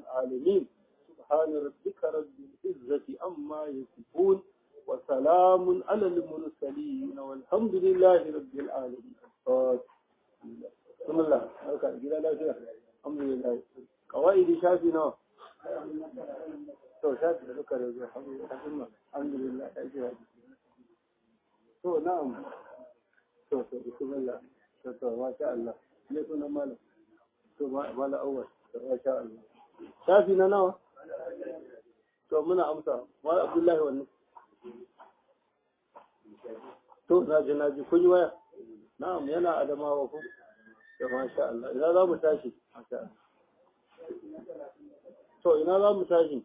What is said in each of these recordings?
العالمين سبحان ربك رب العزة عما يصفون وسلام على المرسلين والحمد لله رب العالمين بسم الله الحمد لله قواعد شافي نوع to shafi da duka da zuwa alhamdulillah ya ji haji to na'am to to bismillah to to masha Allah ne sunan malam to mala awwal to masha Allah shafi na nawa to muna amsa wa abdullahi wannan to na ji na ji kun yi waya na'am yana adamawa ku to masha Allah ina za mu tashi masha Allah to ina za mu tashi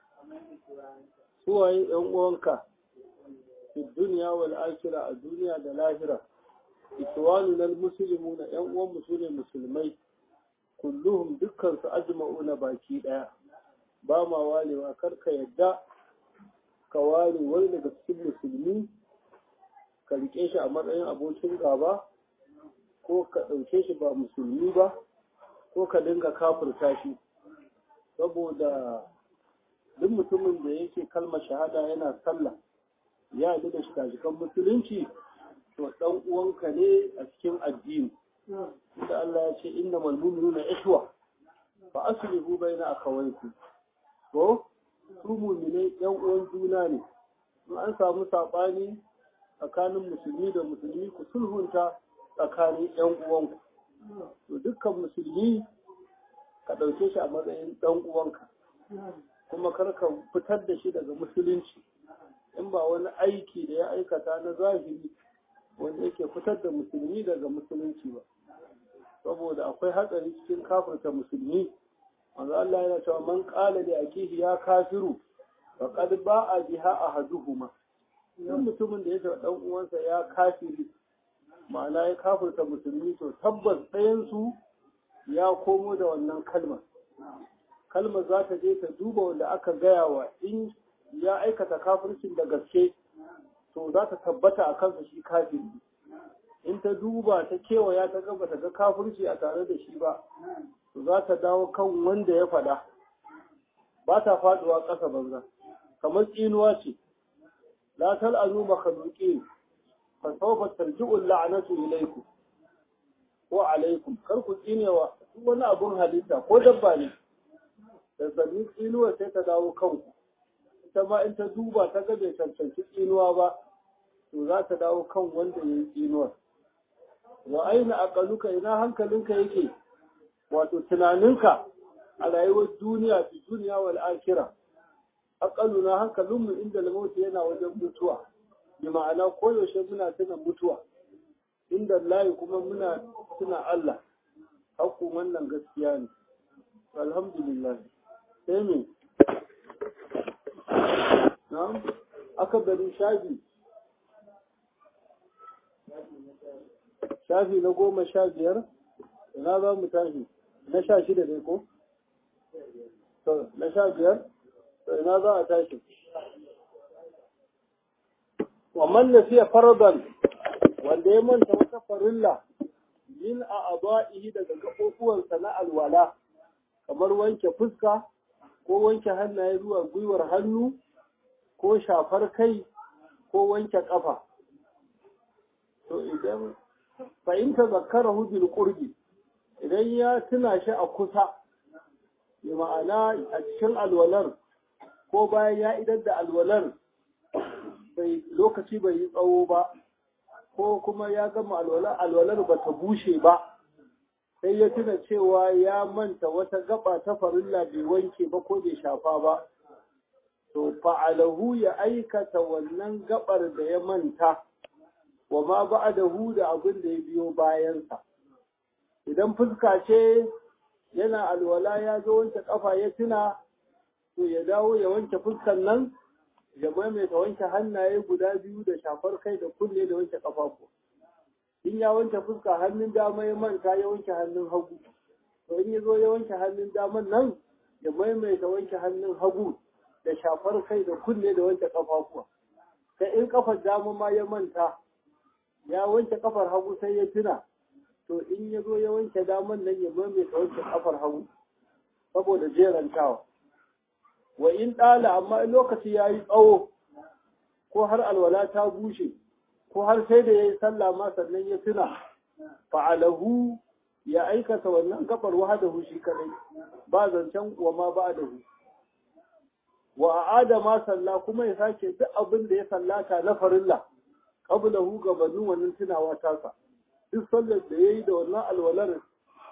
suwaye ‘yan uwanka fi duniya wal akira a duniya da lahira ikiwanu na musulmi na ‘yan uwan su ne musulmai kulluhum dukkan su ajma'u na baki ɗaya ba ma walewa kar ka yadda ka ware wani daga cikin musulmi ka rike shi a matsayin abokin gaba ko ka ɗauke shi ba musulmi ba ko ka dinga kafurta shi saboda duk mutumin da yake kalmar shahada yana sallah ya yi da shikajikan musulunci to dan uwanka ne a cikin addini inda Allah ya ce inna mal mu'minuna ikhwa fa aslihu baina akhawaykum ko su mu'minai yan uwan juna ne in an samu sabani tsakanin musulmi da musulmi ku sulhunta tsakanin yan uwanku to dukkan musulmi ka ɗauke shi a matsayin ɗan uwanka kuma kar ka fitar da shi daga musulunci in ba wani aiki da ya aikata na zahiri wanda yake fitar da musulmi daga musulunci ba saboda akwai hatsari cikin kafirta musulmi manzo Allah yana cewa man qala li akihi ya kafiru faqad ba'a biha ahaduhuma dan mutumin da ya ce dan uwansa ya kafiri ma'ana ya kafirta musulmi to tabbas ɗayan su ya komo da wannan kalmar kalmar za ta je ta duba wanda aka gaya wa in ya aikata kafircin da gaske to za ta tabbata a kansa shi kafiri in ta duba ta kewaya ta gaba ta ga kafirci a tare da shi ba to za ta dawo kan wanda ya faɗa ba ta faɗuwa ƙasa banza kamar tsinuwa ce la tal'anu makhluqin fa sawfa tarji'u la'natu ilaykum ko alaikum kar ku tsinewa duk wani abun halitta ko dabba ne da zanni tsinuwa sai ta dawo kanku ita ma in ta duba ta ga bai cancanci tsinuwa ba to za ta dawo kan wanda ya yi tsinuwar wa aina aqaluka ina hankalinka yake wato tunaninka a rayuwar duniya fi duniya wal akhirah aqaluna hankalinmu inda lamauti yana wajen mutuwa bi ma'ana koyaushe muna tuna mutuwa inda layi kuma muna tuna Allah hakku wannan gaskiya ne alhamdulillah sai me na'am aka bari shafi shafi na goma sha biyar ina za mu tashi na sha shida ne ko to na sha biyar to ina za a tashi wa man nasiya faradan wanda ya manta wata farilla min a aba'ihi daga gaɓoɓuwansa na alwala kamar wanke fuska ko wanke hannaye zuwa gwiwar hannu ko shafar kai ko wanke ƙafa to idan fahimta zakara bil qurbi idan ya tuna shi a kusa ya ma'ana a cikin alwalar ko bayan ya idar da alwalar bai lokaci bai yi tsawo ba ko kuma ya gama alwalar alwalar ba ta bushe ba sai ya tuna cewa ya manta wata gaba ta farilla bai wanke ba ko bai shafa ba to fa'alahu ya aikata wannan gabar da ya manta wa ma ba'dahu da abin da ya biyo bayansa idan fuska ce yana alwala ya zo wanke kafa ya tuna to ya dawo ya wanke fuskan nan ya maimaita wanke hannaye guda biyu da shafar kai da kunne da wanke kafafu in ya wanke fuska hannun dama ya manta ya wanke hannun hagu to in ya zo ya wanke hannun daman nan ya maimaita wanke hannun hagu da shafar kai da kunne da wanke kafafuwa sai in kafar dama ma ya manta ya wanke kafar hagu sai ya tuna to in ya zo ya wanke daman nan ya maimaita wanke kafar hagu saboda jerantawa wa in ɗala amma in lokaci ya yi tsawo ko har alwala ta bushe ko har sai da ya yi sallah ma sannan ya tuna fa'alahu ya aikata wannan gabar wahadahu shi kadai ba zancen wa ma ba da hu wa a'ada ma salla kuma ya sake duk abin da ya sallata na farilla qablahu gabanin wannan tunawa tasa duk sallar da yayi da wannan alwalar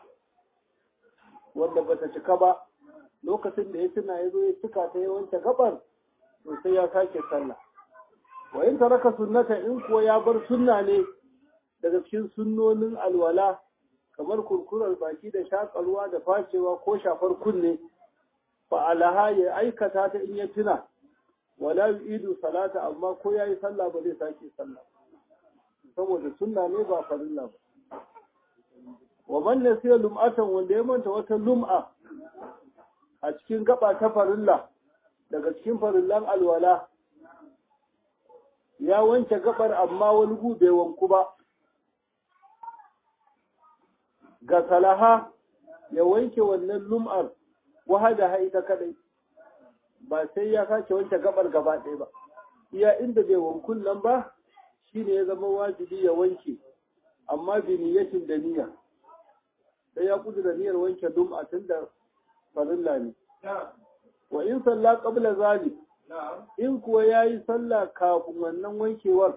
wanda bata cika ba lokacin da ya tuna ya zo ya cika ta ya wanke gabar to sai ya sake sallah wa in taraka sunnata in kuwa ya bar sunna ne daga cikin sunnonin alwala kamar kurkurar baki da shakarwa da facewa ko shafar kunne fa alaha ya aikata ta in ya tuna wala yu'idu salata amma ko yayi sallah ba zai sake sallah saboda sunna ne ba farilla ba wa man nasiya lum'atan wanda ya manta wata lum'a a cikin gaba ta farilla daga cikin farillan alwala ya wanke gabar amma wani gu bai wanku ba ga salaha ya wanke wannan lum'ar wahada ha ita kadai ba sai ya sake wanke gabar gaba ɗaya ba iya inda bai wankun nan ba shine ya zama wajibi ya wanke amma bi niyyatin da niyya sai ya kudu da niyyar wanke lum'a tun da farilla ne wa in salla qabla zalik in kuwa yayi sallah kafin wannan wankewar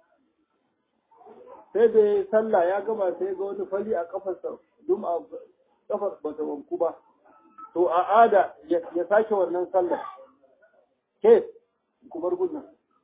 sai da ya sallah ya gama sai ga wani fali a kafarsa dum a kafar bata wanku ba to a ada ya sake wannan sallah ke ku bar gudun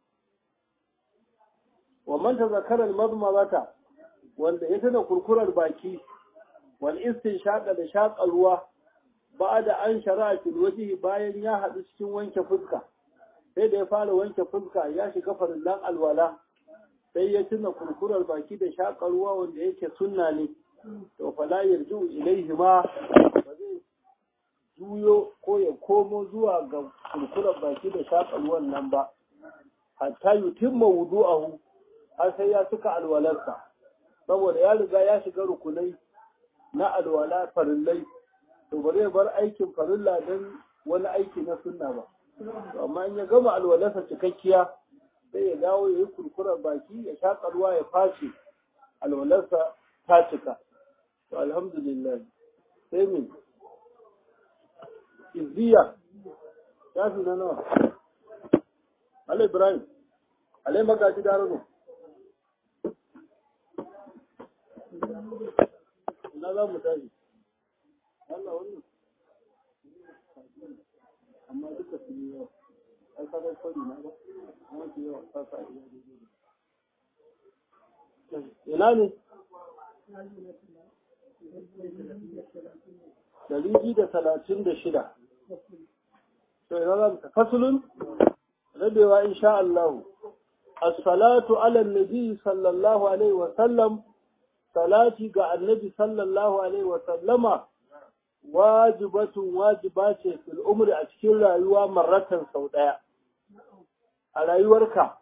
wa man tazakara al-madmadata wanda ya tana kurkurar baki wal istinshaqa da shaƙa ruwa ba'da an shara'a fil wajhi bayan ya haɗu cikin wanke fuska sai da ya fara wanke fuska ya shiga farillan alwala sai ya tuna kurkurar baki da shaƙa ruwa wanda yake sunna ne to fala yarju ilaihi ma ba zai juyo ko ya komo zuwa ga kurkurar baki da shaƙa ruwan nan ba hatta yutimma wudu'ahu har sai ya cika alwalarsa saboda ya riga ya shiga rukunai na alwala farillai to ba zai bar aikin farilla don wani aiki na sunna ba amma in ya gama alwalarsa cikakkiya sai ya dawo ya yi kurkurar baki ya shaƙa ruwa ya face alwalarsa ta cika to alhamdulillah sai min izziya ya fi na nawa alai ibrahim alai magaji da rano ina za mu tashi Allah wannan amma duka su yi yawa ai ka bai kwari na ba amma su yawa ta sa iya ina ne dari biyu da talatin da shida to ina za mu ta fasulun rabewa insha Allah as-salatu ala nabi sallallahu alaihi wa sallam salati ga annabi sallallahu alaihi wa sallama wajibatun wajiba ce fil umri a cikin rayuwa marratan sau ɗaya a rayuwarka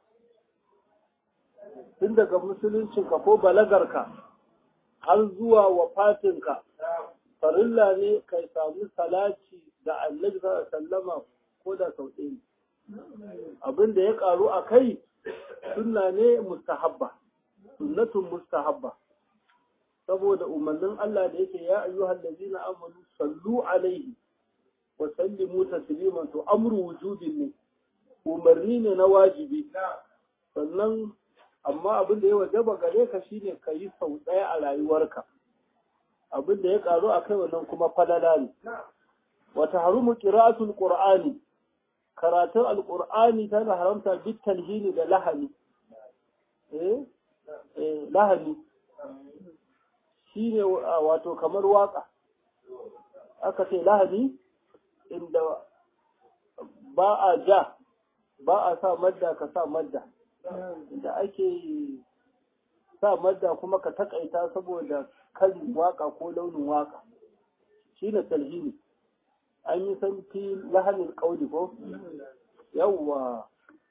tun daga musuluncinka ko balagarka har zuwa wafatinka farilla ne kai samu salati da annabi sallama ko da sau ɗaya abin da ya karu a kai sunna ne mustahabba sunnatun mustahabba saboda umarnin Allah da yake ya ayyuhal ladina amanu sallu alaihi wa sallimu tasliman to amru wujubin ne umarni ne na wajibi sannan amma abin da ya wajaba gare ka shine ka yi sau ɗaya a rayuwarka abin da ya karu a kai wannan kuma falala ne wa tahrumu qira'atul qur'ani karatun alqur'ani tana haramta bit talhini da lahani eh eh lahani shi ne wato kamar waka aka ce lahani inda ba a ja ba a sa madda ka sa madda inda ake sa madda kuma ka takaita saboda kan waka ko launin waka shi ne talhini an yi san fi lahanin kauli ko yawwa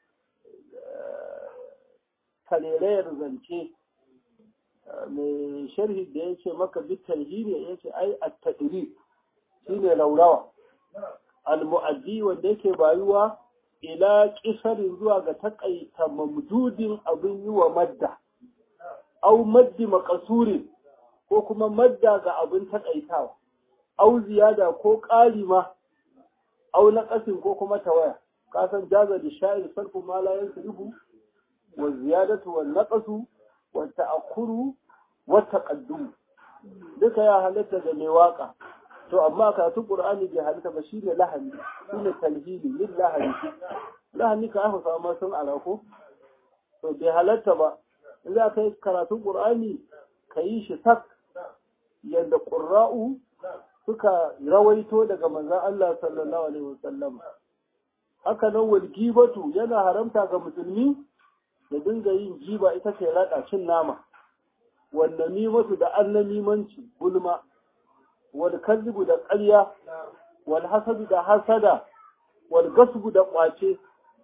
karerayar zance mai sharhi da ya ce maka bitar hine ya ce ai a taɗiri shine laurawa al-mu'addi wanda yake bayuwa ila kisarin zuwa ga takaita mamdudin abin yi wa madda au maddi makasurin ko kuma madda ga abin takaitawa au ziyada ko ƙari ma au naqasin ko kuma tawaya kasan jaza da sha'ir sarfu ma la yansrifu wa ziyadatu wa naqasu wa ta'akkuru wa taqaddum duka ya halatta da mai waka to amma karatun qur'ani bai halitta ba shine lahani shine talhili lil lahani lahani ka aka samu sun alako to bai halatta ba in za ka yi karatun qur'ani ka yi shi sak yadda qurra'u suka rawaito daga manzon Allah sallallahu alaihi wasallam haka nan wal gibatu yana haramta ga musulmi da dinga yin giba ita ce rada cin nama wannan nimatu da annamimanci gulma wal kadhibu da ƙarya wal hasadu da hasada wal gasbu da ƙwace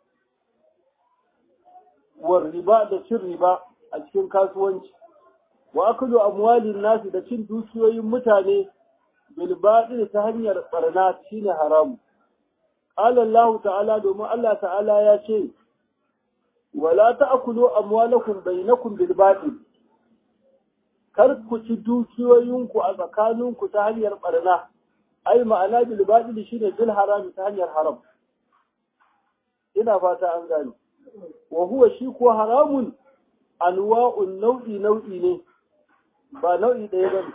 wal riba da cin riba a cikin kasuwanci wa aklu amwalin nasi da cin dukiyoyin mutane bil batil ta hanyar barna shine haramu qala Allah ta'ala domin Allah ta'ala ya ce wala ta'kulu amwalakum bainakum bil batil kar ku ci dukiyoyinku a tsakaninku ta hanyar barna ai ma'ana bil batil shine bil haram ta hanyar haram ina fata an gane wa huwa shi ko haramun anwa'un nau'i nau'i ne ba nau'i ɗaya ba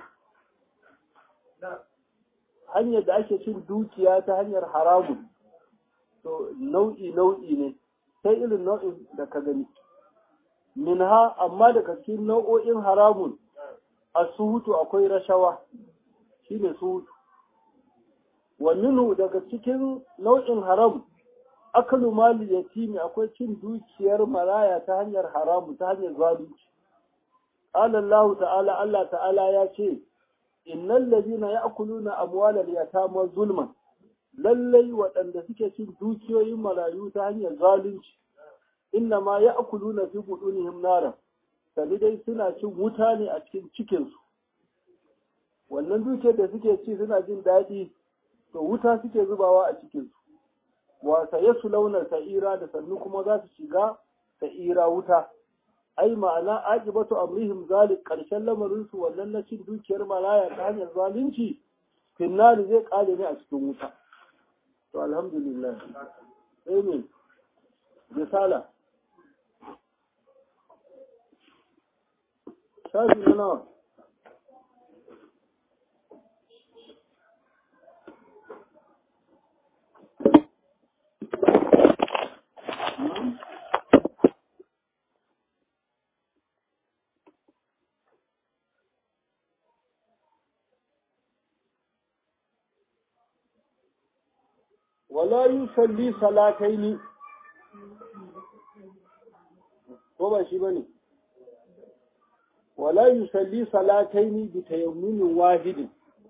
hanyar da ake cin dukiya ta hanyar haramun to nau'i nau'i ne sai irin nau'in da ka gani minha amma daga cikin nau'o'in haramun a suhutu akwai rashawa shine suhutu wa minhu daga cikin nau'in haram akalu mali yatimi akwai cin dukiyar maraya ta hanyar haramu ta hanyar zalunci qala Allah ta'ala Allah ta'ala ya ce innal ladina ya'kuluna amwalal yatama zulman lallai waɗanda suke cin dukiyoyin marayu ta hanyar zalunci inna ma ya'kuluna fi budunihim nara sani dai suna cin wuta ne a cikin cikinsu wannan dukiyar da suke ci suna jin daɗi to wuta suke zubawa a cikinsu wasa ya su launar sa'ira da sannu kuma za su shiga sa'ira wuta ai ma'ana aqibatu amrihim zalik karshen lamarin su wannan na cin dukiyar maraya ta hanyar zalunci finnari zai kare ne a cikin wuta to alhamdulillah sai ne misala shafi na nawa wala yusalli salataini ko ba shi bane wala yusalli salataini bi tayammumin wahidin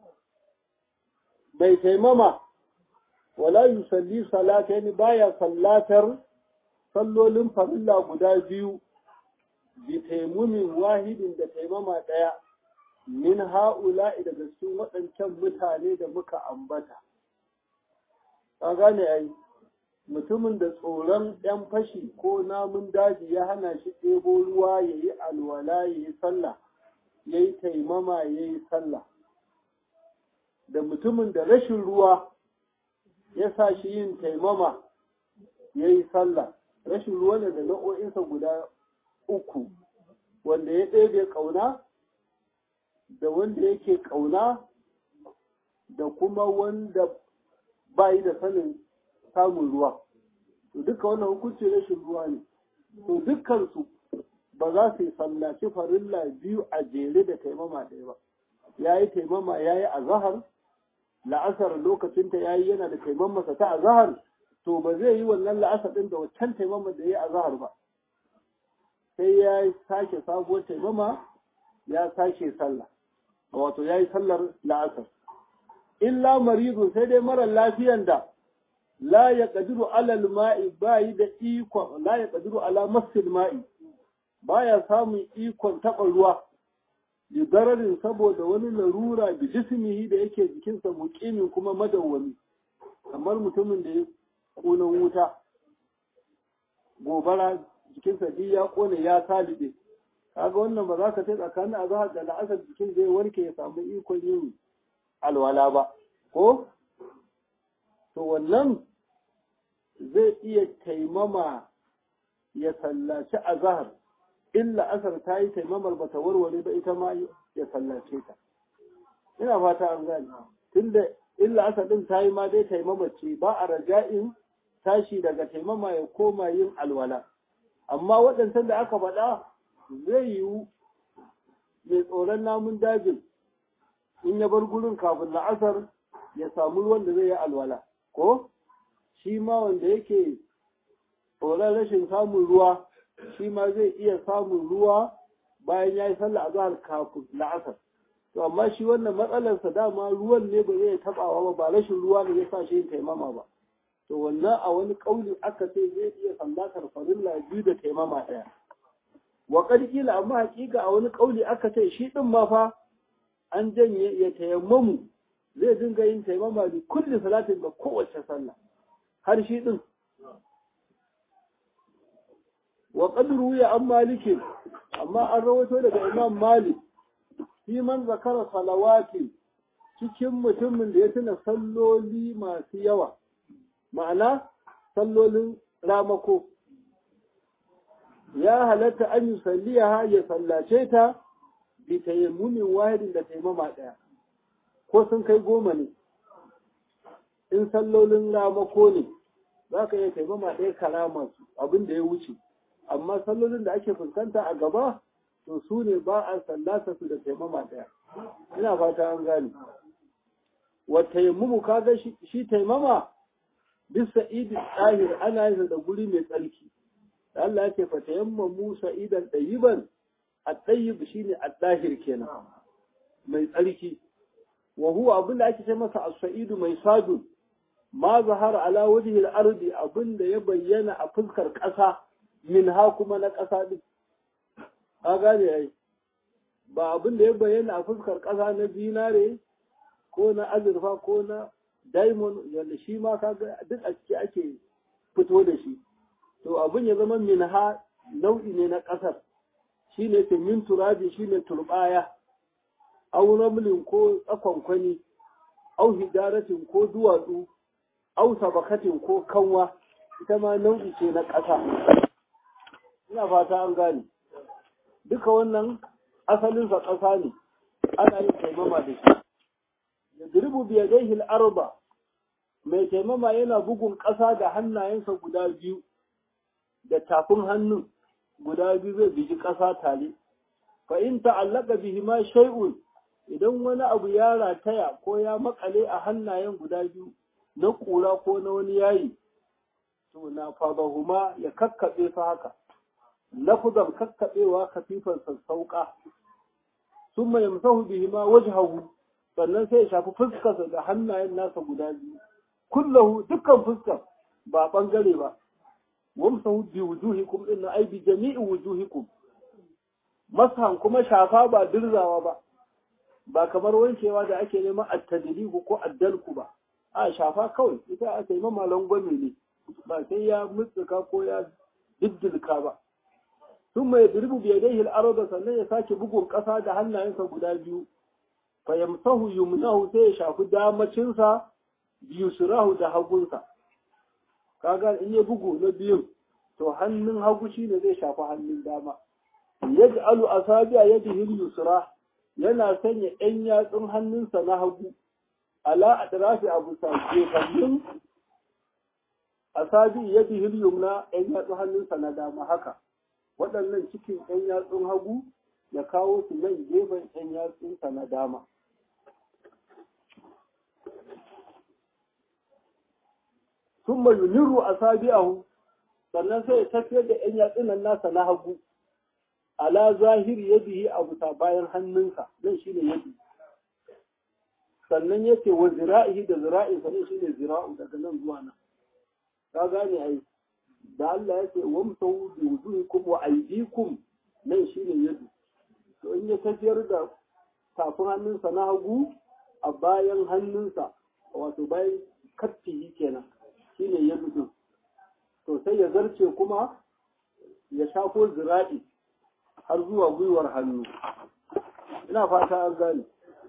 bai taimama wala yusalli salataini baya sallatar sallolin farilla guda biyu bi tayammumin wahidin da taimama daya min ha'ula'i daga cikin waɗancan mutane da muka ambata ka gane ai mutumin da tsoron ‘yan fashi ko namun daji ya hana shi ɗebo ruwa ya yi alwala ya yi sallah ya yi taimama ya yi sallah da mutumin da rashin ruwa ya sa shi yin taimama ya yi sallah rashin ruwa ne da nau'o'insa guda uku wanda ya ɗebe ƙauna da wanda yake ƙauna da kuma wanda bayi da sanin samun ruwa to duka wannan hukunci rashin ruwa ne to dukkansu ba za su yi sallaci farilla biyu a jere da taimama ɗaya ba ya yi taimama ya yi azahar la'asar lokacinta ya yi yana da taimamasa ta azahar to ba zai yi wannan la'asar ɗin da waccan taimama da ya yi azahar ba sai ya sake sabuwar taimama ya sake sallah wato ya yi sallar la'asar illa maridun sai dai mara lafiyan da la ya ƙadiru alal ma'i bayi da ikon la ya ƙadiru ala masil ma'i baya samun ikon taɓa ruwa lidararin saboda wani larura da jismihi da yake jikinsa muqimin kuma madawwami kamar mutumin da ya kunan wuta gobara jikinsa duk ya kone ya salibe kaga wannan ba za ka ce tsakanin azhar da la'asar jikin zai warke ya samu ikon yin alwala ba ko to wannan zai iya taimama ya sallaci azhar illa asar ta yi taimamar ba ta warware ba ita ma ya sallace ta ina fata an gani tunda illa asar din ta yi ma dai taimama ce ba a raja'in tashi daga taimama ya koma yin alwala amma waɗancan da aka faɗa zai yiwu mai tsoron namun dajin in ya bar gurin kafin la'asar ya samu ruwan da zai yi alwala ko shi ma wanda yake tsoron rashin samun ruwa shi ma zai iya samun ruwa bayan ya yi sallah azhar kafin la'asar to amma shi wannan matsalarsa dama ruwan ne ba zai tabawa ba ba rashin ruwa ne ya sa shi yin taimama ba to wannan a wani kauli aka ce zai iya sallatar farilla biyu da taimama ɗaya wa kila amma hakika a wani kauli aka ce shi din ma fa an janye ya tayammamu zai dinga yin taimama da kulli salatin ga kowace sallah har shi din wa qadru ya an malikin amma an rawaito daga imam malik fi man zakara salawati cikin mutumin da ya tuna salloli masu yawa ma'ana sallolin ramako ya halatta an yi salliya ya sallace ta bi tayammumin wahidin da taimama ɗaya ko sun kai goma ne in sallolin ramako ne za ka iya taimama ɗaya karama su abin da ya wuce amma sallolin da ake fuskanta a gaba to su ne ba a sallata su da taimama ɗaya ina fata an gane wa taimamu kaga shi taimama bisa idin ɗahir ana yin da guri mai tsarki da Allah yake fa tayamma Musa idan ɗayiban a ɗayib shine a ɗahir kenan mai tsarki wa huwa abin da ake ce masa as-sa'idu mai sadun ma zahara ala wajhi al-ardi abin da ya bayyana a fuskar ƙasa min ha kuma na ƙasa din ka gane ai ba abin da ya bayyana a fuskar ƙasa na zinare ko na azurfa ko na diamond yadda shi ma kaga duk a ciki ake fito da shi to abin ya zama min ha nau'i ne na ƙasar shi ne ce min turabi shi ne turbaya au ramlin ko tsakonkwani au hidaratin ko duwatsu au sabakatin ko kanwa ita ma nau'i ce na ƙasa ina fata an gane duka wannan asalinsa ƙasa ne ana yin taimama da shi da diribu biyadaihi al-arba mai taimama yana bugun ƙasa da hannayensa guda biyu da tafin hannun guda biyu zai bigi ƙasa tare fa in ta'allaka bihi ma shay'un idan wani abu ya rataya ko ya makale a hannayen guda biyu na ƙura ko na wani yayi to na fadahuma ya kakkaɓe su haka lafuzan kakkaɓewa kafifan sassauƙa summa yamsahu bihi ma wajhahu sannan sai ya shafi fuskarsa da hannayen nasa guda biyu kullahu dukkan fuskar ba bangare ba wamsahu bi wujuhikum inna ay bi jami'i wujuhikum masan kuma shafa ba dirzawa ba ba kamar wankewa da ake neman at-tadribu ko addalku ba a shafa kawai ita ake neman malan gwami ne ba sai ya mutsuka ko ya diddilka ba sun mai dirbu biyadaihi al-arda sannan ya sake bugun ƙasa da hannayensa guda biyu fayamsahu yumnahu sai ya shafi damacinsa biyusurahu da hagunsa kaga in ya bugu na biyun to hannun hagu shine zai shafi hannun dama yaj'alu asabi'a yadihi yusra yana sanya ɗan yatsun hannunsa na hagu ala atrafi abu sa gefannun asabi yadihi yumna ɗan yatsun hannunsa na dama haka waɗannan cikin ɗan yatsun hagu ya kawo su nan gefen ɗan yatsunsa na dama sun yuniru a sabi'ahu sannan sai ya tafiyar da ‘yan yatsunan nasa na hagu ala zahiri ya bihi a bisa bayan hannunsa nan shi ne yadi sannan ya ce wa zira'ihi da zira'i sannan shi ne zira'u daga nan zuwa nan ka gane ai da Allah ya ce wa musau bi wujuhikum wa aydikum nan shi ne yadi to in ya tafiyar da tafin hannunsa na hagu a bayan hannunsa wato bayan kaffihi kenan shine ya mutu to sai ya zarce kuma ya shafo zira'i har zuwa gwiwar hannu ina fata an gane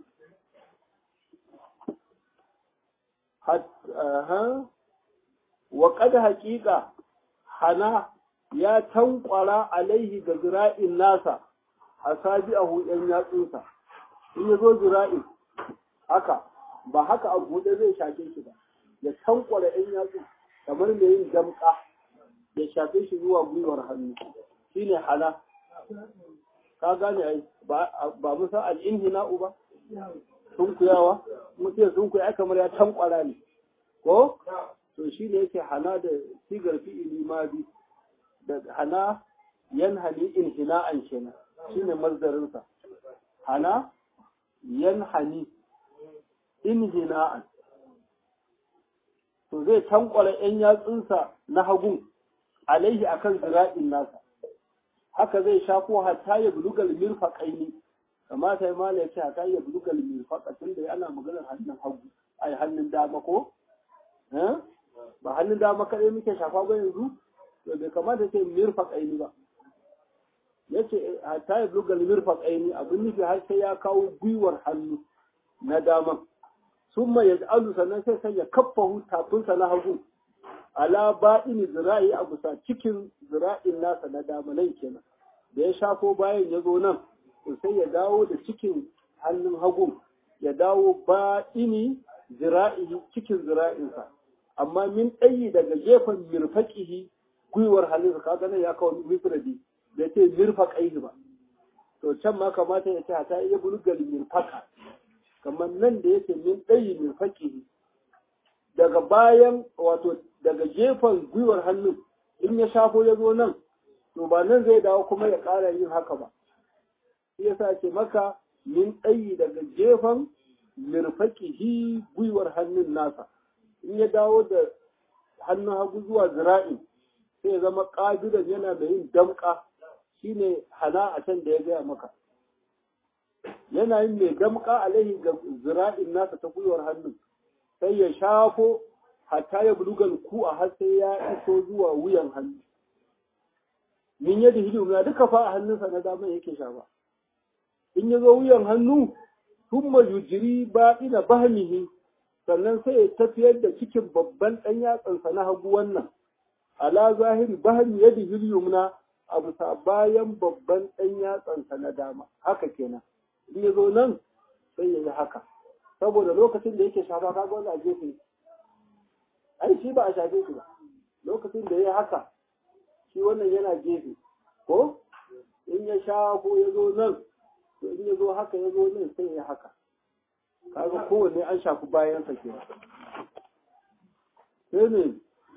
wa kada haƙiƙa hana ya tankwara alaihi ga zira'in nasa a sabi a huɗen yatsunsa in ya zo zira'in haka ba haka a buɗe zai shafe shi ba ya tankwara ‘yan yatsu kamar mai yin damƙa ya shafe shi zuwa gwiwar hannu shine hana ka gane ai ba musa al'inhina'u ba sunkuyawa mutum sunkuya kamar ya tankwara ne ko to shi ne yake hana da sigar fi'ili ma bi da hana yanhani inhina'an kenan shine mazdarinsa hana yanhani inhina'an to zai tankwara ‘yan yatsunsa na hagun alaihi akan zira'in nasa haka zai shafo hatta ya bulugal mirfaƙaini kamata ya mala ya ce hatta ya bulugal mirfaƙa tun da ana maganar hannun hagu ai hannun dama ko ba hannun dama kaɗai muke shafa ba yanzu to bai kamata ce mirfaƙaini ba ya ce hatta ya bulugal mirfaƙaini abin nufi har sai ya kawo gwiwar hannu na dama sun mai ya alu sannan sai sai ya kaffa tafinsa na hagu ala ba'ini zira'i a bisa cikin zira'in nasa na dama nan kenan da ya shafo bayan ya zo nan to sai ya dawo da cikin hannun hagu ya dawo ba'ini zira'i cikin zira'insa amma min ɗayi daga gefen mirfaƙihi gwiwar hannunsa kaga nan ya kawo mifradi da ce mirfaƙaihi ba to can ma kamata ya ce hata iya bulgal mirfaƙa kamar nan da yake min ɗayi mirfaƙihi daga bayan wato daga gefen gwiwar hannun in ya shafo ya zo nan to ba nan zai dawo kuma ya ƙara yin haka ba shi yasa ce maka min ɗayi daga gefen mirfaƙihi gwiwar hannun nasa in ya dawo da hannun hagu zuwa zira'in sai ya zama ƙabilan yana da yin damƙa shine hana a can da ya gaya maka yana yin mai damƙa alaihi ga zira'in nasa ta gwiwar hannun sai ya shafo hatta ya bulugal ku a har sai ya iso zuwa wuyan hannu min yadda hidiyu na duka fa a hannunsa na dama yake shafa in ya zo wuyan hannu thumma yujri ba'ina bahmihi sannan sai ya tafiyar da cikin babban ɗan yatsansa na hagu wannan ala zahiri bahmi yadi hilyumna a bisa bayan babban ɗan yatsansa na dama haka kenan in ya zo nan sai ya yi haka saboda lokacin da yake shafa kaga wanda a gefe ai shi ba a shafe shi ba lokacin da ya haka shi wannan yana gefe ko in ya shafo ya zo nan to in ya zo haka ya zo nan sai ya haka kaga kowanne an shafi bayansa ke sai ne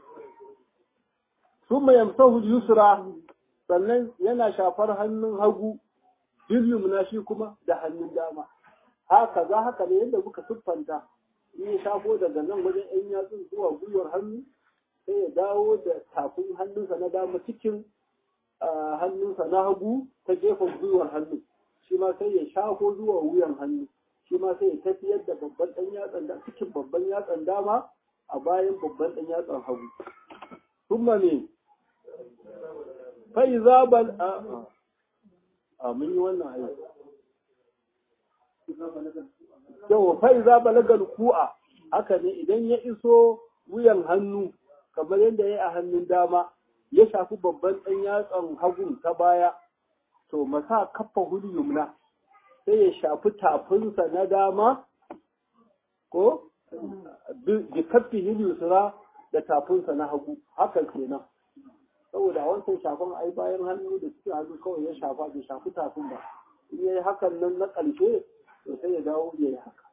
sun mai yamsahu yusra sannan yana shafar hannun hagu bilyum na shi kuma da hannun dama haka za haka ne yadda muka siffanta in ya shafo daga nan wajen yan yatsun zuwa gwiwar hannu sai ya dawo da tafin hannunsa na dama cikin hannunsa na hagu ta gefen gwiwar hannu shi ma sai ya shafo zuwa wuyan hannu shi ma sai ya tafiyar da babban ɗan yatsan da cikin babban yatsan dama a bayan babban ɗan yatsan hagu kuma ne fai zabal a a mun yi wannan aiki yau fai zabal ku'a haka ne idan ya iso wuyan hannu kamar yadda ya yi a hannun dama ya shafi babban ɗan yatsan hagun ta baya to masa kafa hudu yumna sai ya shafi tafinsa na dama ko bi kafi yusra da tafinsa na hagu haka kenan saboda a wancan shafan ai bayan hannu da suke hannu kawai ya shafa bai shafi tafin ba in yayi hakan nan na ƙarshe to sai ya dawo ya yi haka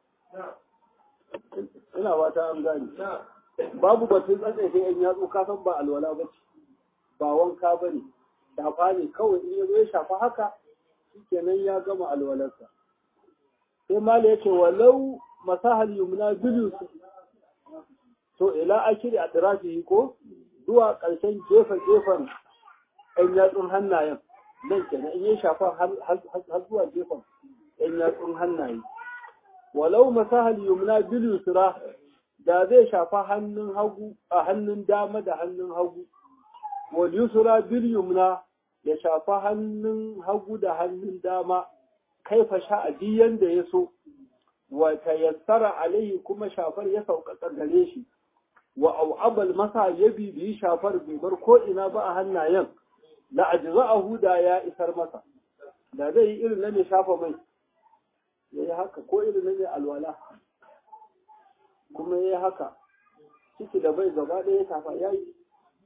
ina ba ta an gane babu batun tsatsaye yan yatsu ka san ba alwala ba ce ba wanka ba ne shafa ne kawai in ya zo ya shafa haka shikenan ya gama alwalarsa sai mala ya ce walau masahal yumna bilu to ila akiri a tirafi ko zuwa ƙarshen gefen gefen ɗan yatsun hannayen nan kenan in ya shafa har zuwa gefen ɗan ‘yan yatsun hannaye. Walau masahal yumna bil yusra da zai shafa hannun hagu a hannun dama da hannun hagu. Wal yusra bil yumna ya shafa hannun hagu da hannun dama kaifa sha'adi yanda ya so. Wa tayassara alaihi kuma shafar ya sauƙaƙa gare shi. Wa au'abal masa ya bibiyi shafar bai bar ko ina ba a hannayen. La ajza'ahu da ya isar masa. Da zai yi irin na mai shafa mai. ya yi haka ko irin ne alwala kuma ya yi haka ciki da bai gaba ɗaya tafa ya yi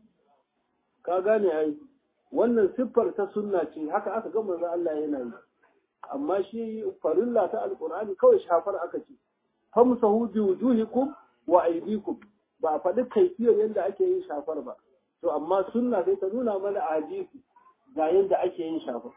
ka gane ai wannan siffar ta sunna ce haka aka gama za Allah yana yi amma shi farilla ta alqur'ani kawai shafar aka ce famsahu bi wujuhikum wa aydikum ba a faɗi kaifiyar yadda ake yin shafar ba to amma sunna sai ta nuna mana a hadisi ga yadda ake yin shafar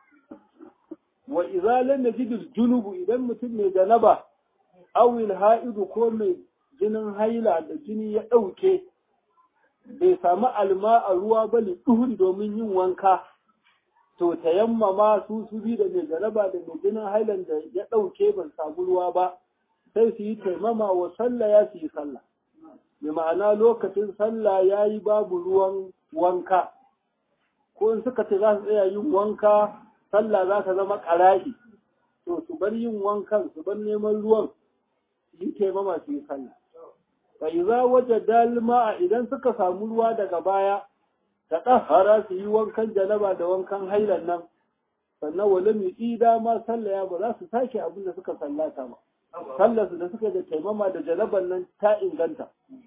wa idza lam yajid al-junub idan mutum mai janaba aw al-ha'id ko mai jinin haila da jini ya dauke bai samu alma a ruwa ba li duhun domin yin wanka to tayammama su su bi da mai janaba da mai jinin hailan da ya dauke ban samu ruwa ba sai su yi taimama wa sallah ya su yi sallah mai ma'ana lokacin sallah ya yi babu ruwan wanka ko in suka ce za su tsaya yin wanka sallah za ta zama ƙarashi to su bar yin wankan su bar neman ruwan su yi taimama su yi sallah fa iza waje dalma idan suka samu ruwa daga baya ta ɗahara su yi wankan janaba da wankan hailan nan sannan wale mai ƙida ma sallah ya ba za su sake abin da suka sallata ba sallar su da suka da taimama da janaban nan ta inganta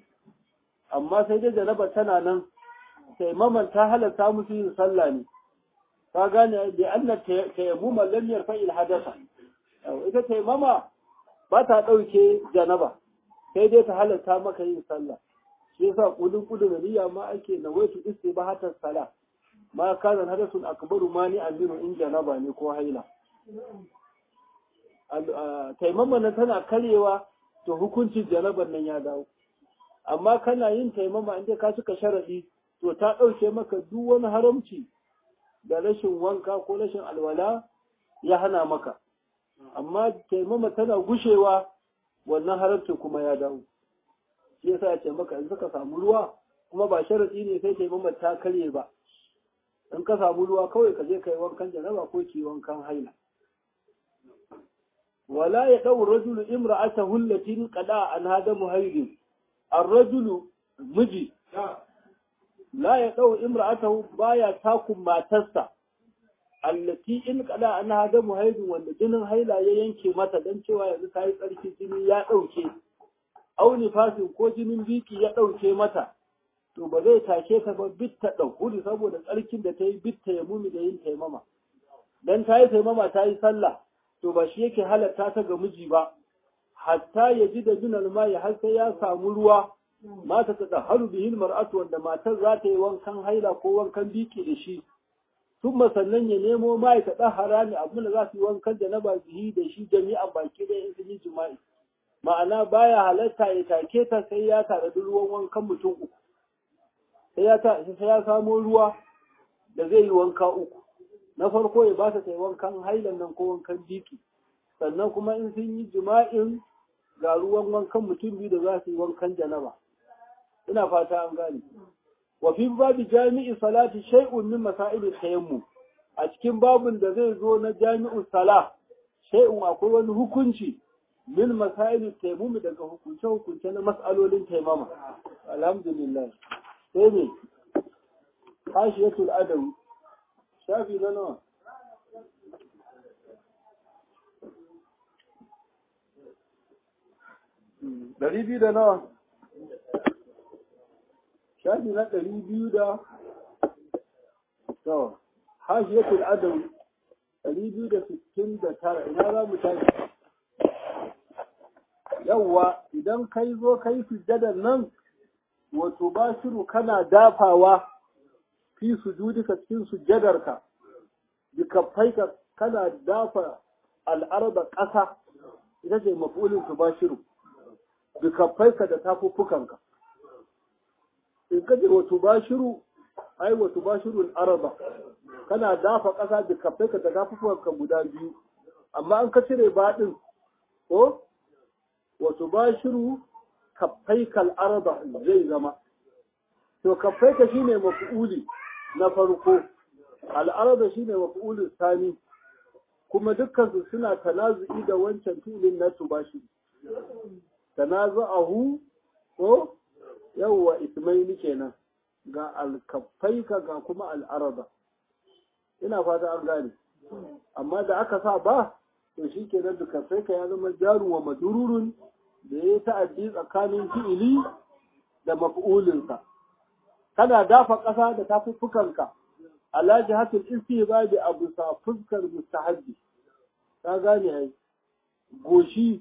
amma sai dai janaba tana nan taimaman ta halatta musu yin sallah ne ka gane da annar tayammuma lam yarfa il hadatha ita taimama ba ta dauke janaba sai dai ta halatta maka yin sallah shi yasa kudin kudin niyya ma ake nawaitu istibahatan sala ma kana hadathun akbaru mani aminu in janaba ne ko haila taimama na tana karewa to hukuncin janaban nan ya dawo amma kana yin taimama inda ka cika sharadi to ta dauke maka duk wani haramci da rashin wanka ko rashin alwala ya hana maka amma taimama tana gushewa wannan haramcin kuma ya dawo shi yasa ya ce maka in suka samu ruwa kuma ba sharadi ne sai taimama ta karye ba in ka samu ruwa kawai ka je kai wankan janaba ko ki wankan haila wala ya dau rajulu imra'atahu allati qada an hada muhayyid ar-rajulu miji la ya ɗau imra'atahu baya takun matarsa allati in kada an hada muhaidin wanda jinin haila ya yanke mata dan cewa yanzu ta yi tsarki jini ya ɗauke au nifasin ko jinin biki ya ɗauke mata to ba zai take ta ba bitta ɗaukuri saboda tsarkin da ta yi bitta ya mumi da yin taimama dan ta yi taimama ta yi sallah to ba shi yake halatta ta ga miji ba hatta ya ji da jinal mai har sai ya samu ruwa mata ta tsaharu bihin mar'atu wanda matar za ta yi wankan haila ko wankan biki da shi sun sannan ya nemo mai ta tsahara ne abin da za su yi wankan da na ba bihi da shi jami'an baki da in sun yi jima'i ma'ana baya halatta ya take ta sai ya tare da ruwan wankan mutum uku sai ya sai ya samo ruwa da zai yi wanka uku na farko ya ba ta ta yi wankan hailan nan ko wankan biki sannan kuma in sun yi jima'in ga ruwan wankan mutum biyu da za su yi wankan janaba ina fata an gane wa fi babu jami'i salati shay'un min masail tayammum a cikin babun da zai zo na jami'u sala shay'un akwai wani hukunci min masail tayammum daga hukunce hukunce na mas'alolin taimama alhamdulillah sai ne hashiyatul adawi shafi na nawa ɗari biyu da nawa shafi na ɗari biyu da to hashiyatul adawi ɗari biyu da sittin da tara ina za mu tashi yawwa idan kai zo kai sujjadar nan wato ba shiru kana dafawa fi sujudika cikin sujjadarka bi kaffaika kana dafa al'arba ƙasa ita ce mafulin su ba shiru bi kaffaika da tafuffukanka in ka ce wato ba shiru ai wato ba shiru al'arba kana dafa ƙasa bi kaffaika da tafuffukanka guda biyu amma an ka cire baɗin ko wato ba shiru kaffaikal arba zai zama to kaffaika shine maf'uli na farko al'arba shine maf'ulin sani kuma dukkan su suna tanazu'i da wancan filin na tubashi tanazu'ahu ko yawwa ismaili kenan ga alkaffaika ga kuma al'araba ina fata an gane amma da aka sa ba to shi ke nan kaffaika ya zama jaru wa madururun da ya yi ta'addi tsakanin fi'ili da maf'ulinsa kana dafa ƙasa da tafuffukanka ala jihatul istihbabi abu sa fuskar mustahabbi ka gane ai goshi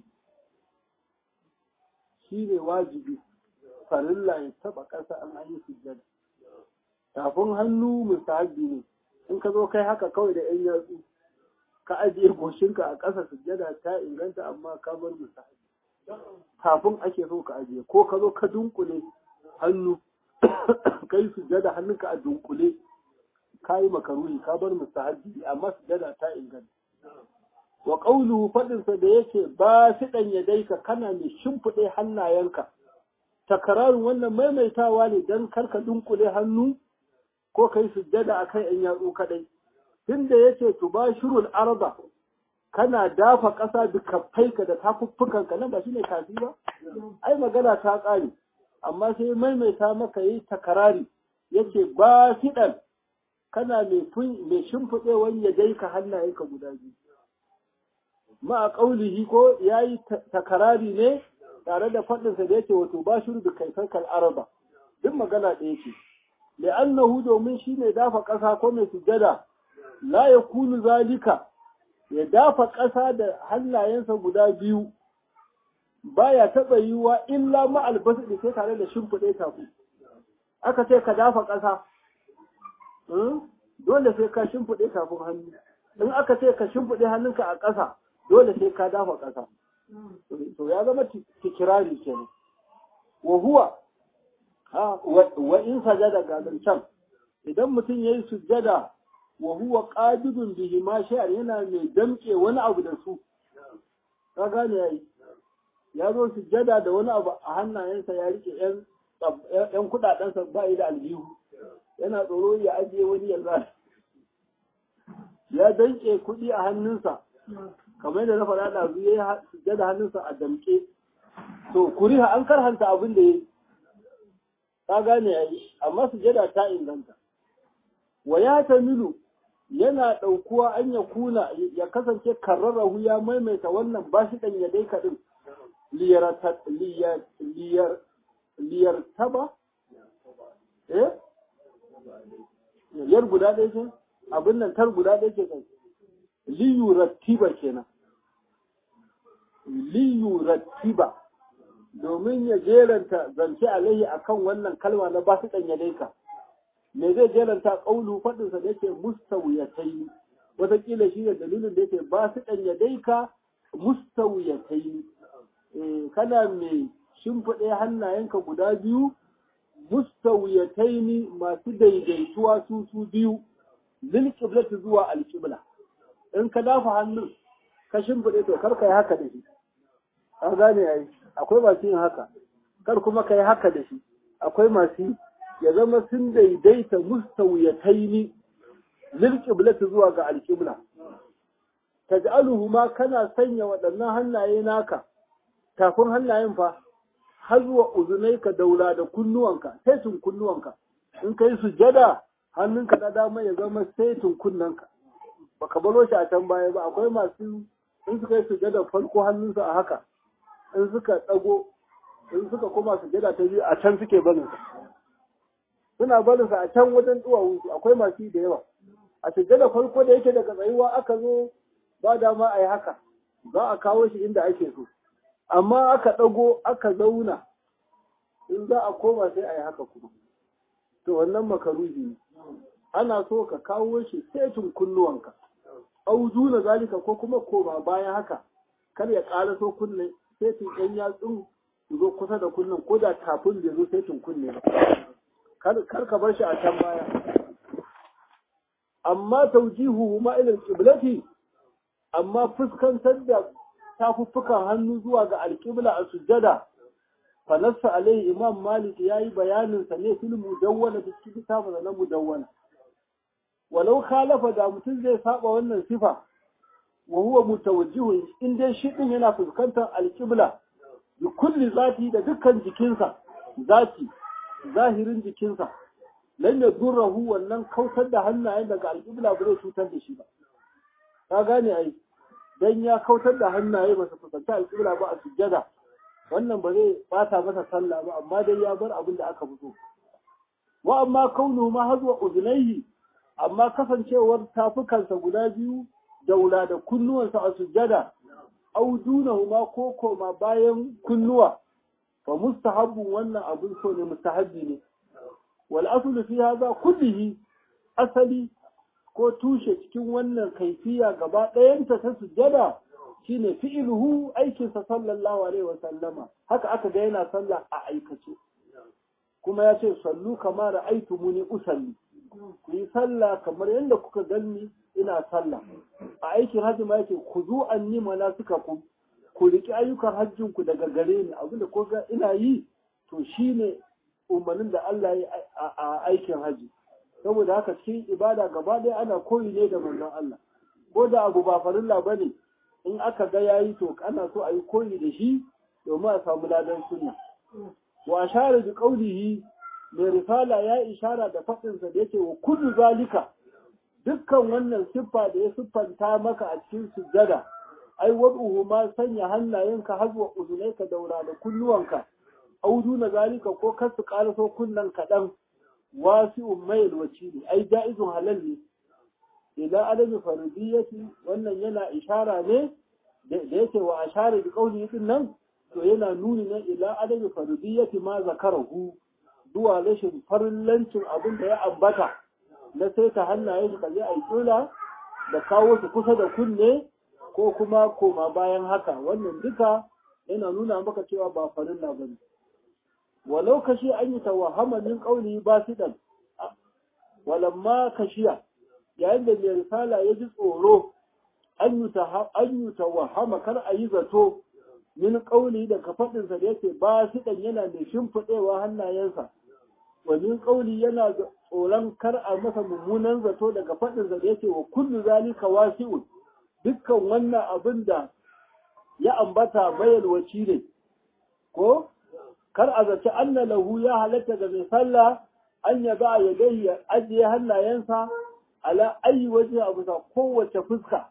shine wajibi farilla ya taba ƙasa an an yi sujjada tafin hannu mustahabbi ne in ka zo kai haka kawai da yan yatsu ka ajiye goshinka a ƙasa sujjada ta inganta amma ka bar mustahabbi tafin ake so ka ajiye ko ka zo ka dunkule hannu kai sujjada hannunka a dunkule ka yi makaruhi ka bar mustahabbi amma sujjada ta inganta wa qawluhu fadinsa da yake ba shi dan yadaika kana mai shimfiɗe hannayenka takararin wannan maimaitawa ne don karka dunkule hannu ko kai sujjada a kai ‘yan yatsu kadai. Tunda ya ce tubashirul arba kana dafa ƙasa da kaffaika da tafuffukanka nan ba shi ne kafi ba? Ai magana ta ƙare, amma sai maimaita maka yi takarari yake ba fiɗan kana mai shimfiɗewan ya dai ka hannayenka guda biyu. Ma a ƙaulihi ko ya yi takarari ne tare da faɗinsa da yake wato ba shiru da kaifakar araba duk magana ɗaya ce li'annahu domin shi ne dafa ƙasa ko mai sujada la ya kunu zalika ya dafa ƙasa da hannayensa guda biyu baya taɓa yiwuwa illa ma albasa da ke tare da shimfiɗe tafi aka ce ka dafa ƙasa dole sai ka shimfiɗe tafin hannu in aka ce ka shimfiɗe hannunka a ƙasa dole sai ka dafa ƙasa to ya zama tikirari kenan wa huwa wa in sajada ga can idan mutum yayi sujjada wa huwa qadidun bihi ma sha'ar yana mai damke wani abu da su ka gane yayi ya zo sujjada da wani abu a hannayensa ya rike yan yan kudadensa ba yi da aljihu yana tsoro ya ajiye wani ya ya danke kuɗi a hannunsa kamar yadda na faɗa da ya yi sujjada hannunsa a damke to kuriha an karhanta abin da ya yi ka gane ya yi amma sujjada ta inganta wa ya tamilu yana ɗaukuwa an ya kuna ya kasance karrarahu ya maimaita wannan ba shi ɗan ya dai kaɗin liyar taba eh yar guda ɗaya ce abin nan tar guda ɗaya ce kai liyu rattiba kenan liyu rattiba domin ya jeranta zance alaihi akan wannan kalma na ba su ɗanya daika me zai jeranta ƙaulu faɗinsa da yake mustawiyatai wataƙila shi ne dalilin da yake ba su ɗanya daika mustawiyatai kana mai shimfiɗe hannayenka guda biyu mustawiyatai masu daidaituwa su su biyu lil qiblati zuwa alqibla in ka dafa hannun ka shimfiɗe to kar ka yi haka da shi an gane ai akwai masu yin haka kar kuma ka yi haka da shi akwai masu ya zama sun daidaita mustawiyataini lil qiblati zuwa ga alqibla taj'aluhu ma kana sanya waɗannan hannaye naka tafin hannayen fa har zuwa uzunaika daula da kunnuwanka saitin kunnuwanka in kai sujada hannunka na dama ya zama saitin kunnanka baka baro shi a can baya ba akwai masu in suka yi sujada farko hannunsu a haka in suka ɗago in suka koma sujada ta biyu a can suke barin sa suna barin sa a can wajen duwawunsu akwai masu da yawa a sujada farko da yake daga tsayuwa aka zo ba dama a yi haka za a kawo shi inda ake so amma aka ɗago aka zauna in za a koma sai a yi haka kuma to wannan makaruhi ne ana so ka kawo shi setin kunnuwanka au duna zalika ko kuma koma bayan haka kar ya ƙara so kunne setin ɗan yatsun su zo kusa da kunnen ko da kafin bai zo setin kunne ba kar ka bar shi a can baya amma taujihu ma ilal qiblati amma fuskantar da tafuffukan hannu zuwa ga alƙibla a sujjada fanassa alaihi imam malik ya yi bayaninsa ne fil mudawwana da cikin kitabun na mudawwana walau khalafa da mutum zai saba wannan sifa wa huwa mutawajjihun in dai shi din yana fuskantar alƙibla bi kulli zati da dukkan jikinsa zati zahirin jikinsa lan yadurruhu wannan kautar da hannayen daga alƙibla ba zai cutar da shi ba ka gane ai dan ya kautar da hannaye ba su fuskanci alƙibla ba a sujjada wannan ba zai bata masa sallah ba amma dai ya bar abin da aka fito wa amma kaunu ma hazwa uzunaihi amma kasancewar tafukansa guda biyu daula da kunnuwansa a sujjada au dunahuma ko koma bayan kunnuwa fa mustahabbun wannan abin so ne mustahabbi ne wal aslu fi hadha kullihi asali ko tushe cikin wannan kaifiya gaba ɗayanta ta sujjada shine fi'iluhu aikinsa sallallahu alaihi wa sallama haka aka ga yana sallah a aikace kuma ya ce sallu kama ra'aitu muni usalli ku yi sallah kamar yadda kuka ganni ina sallah a aikin hajji ma yake ku zo anni mana suka ku ku riki ayyukan hajjin ku daga gare ni abinda ko ga ina yi to shine umarnin da Allah ya a aikin hajji saboda haka cikin ibada gaba ɗaya ana koyi ne da manzon Allah ko da abu ba farilla bane in aka ga yayi to ana so a yi koyi da shi domin a samu ladan sunna wa ashara bi qawlihi mai risala ya ishara da faɗinsa da yake wa kullu zalika dukkan wannan siffa da ya siffanta maka a cikin sujjada ai wad'uhu ma sanya hannayenka hazwa uzunaika daura da kunnuwanka audu na zalika ko kasu karaso kunnan kaɗan wasi'un mayil wacili ai ja'izun halal ne ila adami faridiyati wannan yana ishara ne da yake wa ashara bi qawli din nan to yana nuni ne ila adami faridiyati ma zakarahu zuwa rashin farillancin abin da ya ambata na sai ta hannaye su kaje a kula da kawo su kusa da kunne ko kuma koma bayan haka wannan duka yana nuna maka cewa ba farilla ba ne walau kashi an yi tawahama min kauli ba su dan walamma kashiya yayin da mai risala ya ji tsoro an yi tawahama kar a yi zato min kauli da kafaɗinsa da yake ba su dan yana mai shimfiɗewa hannayensa wani kauli yana tsoron kar a masa mummunan zato daga faɗin da yake wa kullu zalika wasi'un dukkan wannan abin da ya ambata bayalwaci ne ko kar a zaci anna lahu ya halatta ga mai sallah an ya ba ya dai ya ajiye hannayensa ala ayi waje a bisa kowace fuska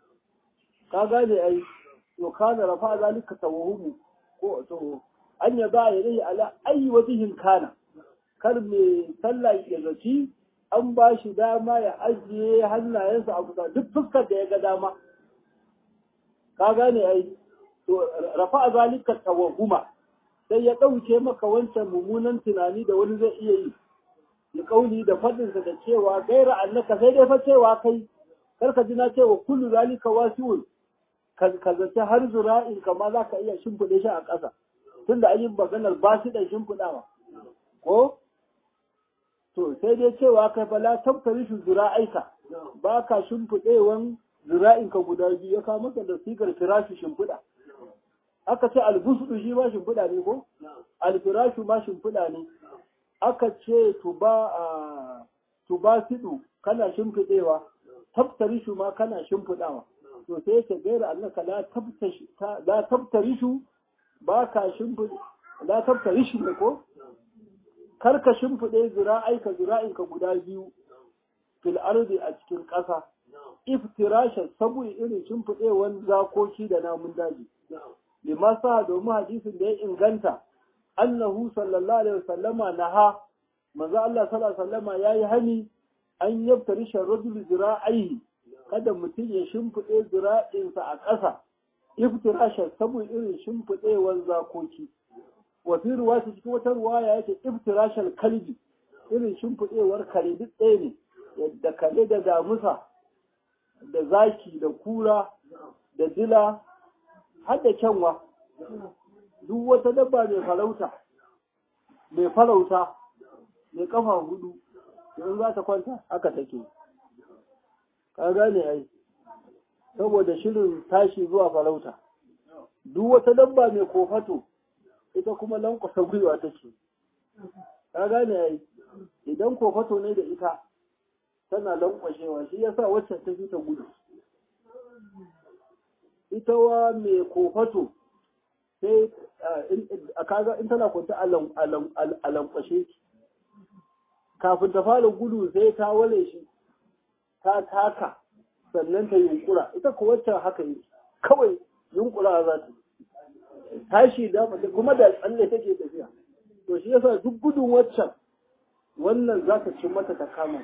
ka gane ai to kana rafa zalika tawahumu ko to an ya ba ya dai ala ayi wajihin kana kar mai sallah ya zaci an ba shi dama ya ajiye hannayensa a kusa duk fuskar da ya ga dama ka gane ai to rafa zalika tawahuma sai ya ɗauke maka wancan mummunan tunani da wani zai iya yi ya kauli da faɗinsa da cewa gaira annaka sai dai fa cewa kai kar ka ji na cewa kullu zalika wasi'un ka zaci har zura'in kama za ka iya shimfiɗe shi a ƙasa tunda an yi maganar ba shi da shimfiɗawa ko to sai dai cewa kai fa la tabtari shi zura'aika ba ka shimfiɗewan zura'inka guda biyu ya kawo maka da sigar firashi shimfiɗa aka ce albusu shi ma shimfiɗa ne ko alfirashu ma shimfiɗa ne aka ce tuba a tuba sidu kana shimfiɗewa tabtarishu ma kana shimfiɗawa to sai ka gaira annaka la tabtashi la tabtarishu ba ka shimfiɗe la tabtarishu ne ko kar ka shimfiɗe zira'aika zira'inka guda biyu fil ardi a cikin ƙasa iftirasha saboda irin shimfiɗewan zakoki da namun daji lima sa domin hadisin da ya inganta annahu sallallahu alaihi wasallama naha manzo Allah sallallahu alaihi wasallama yayi hani an yabtari sharrajul zira'aihi kada mutum ya shimfiɗe zira'insa a ƙasa iftirasha saboda irin shimfiɗewan zakoki wa fi ruwaya cikin wata ruwaya yake iftirashal kalbi irin shimfiɗewar kare duk ɗaya ne da kare da damusa da zaki da kura da dila har da kyanwa duk wata dabba mai farauta mai farauta mai kafa hudu in za ta kwanta haka take ka gane ai saboda shirin tashi zuwa farauta duk wata dabba mai kofato ita kuma lankwasa gwiwa take ka gane ai idan kofato ne da ita tana lankwashewa shi yasa wacce ta fi ta gudu ita wa mai kofato sai a kaga in tana kwanta a lankwashe kafin ta fara gudu sai ta wale shi ta taka sannan ta yunkura ita ko waccan haka yi kawai yunkura za ta tashi da kuma da tsalle take tafiya to shi yasa duk gudun waccan wannan za ta ci mata ta kama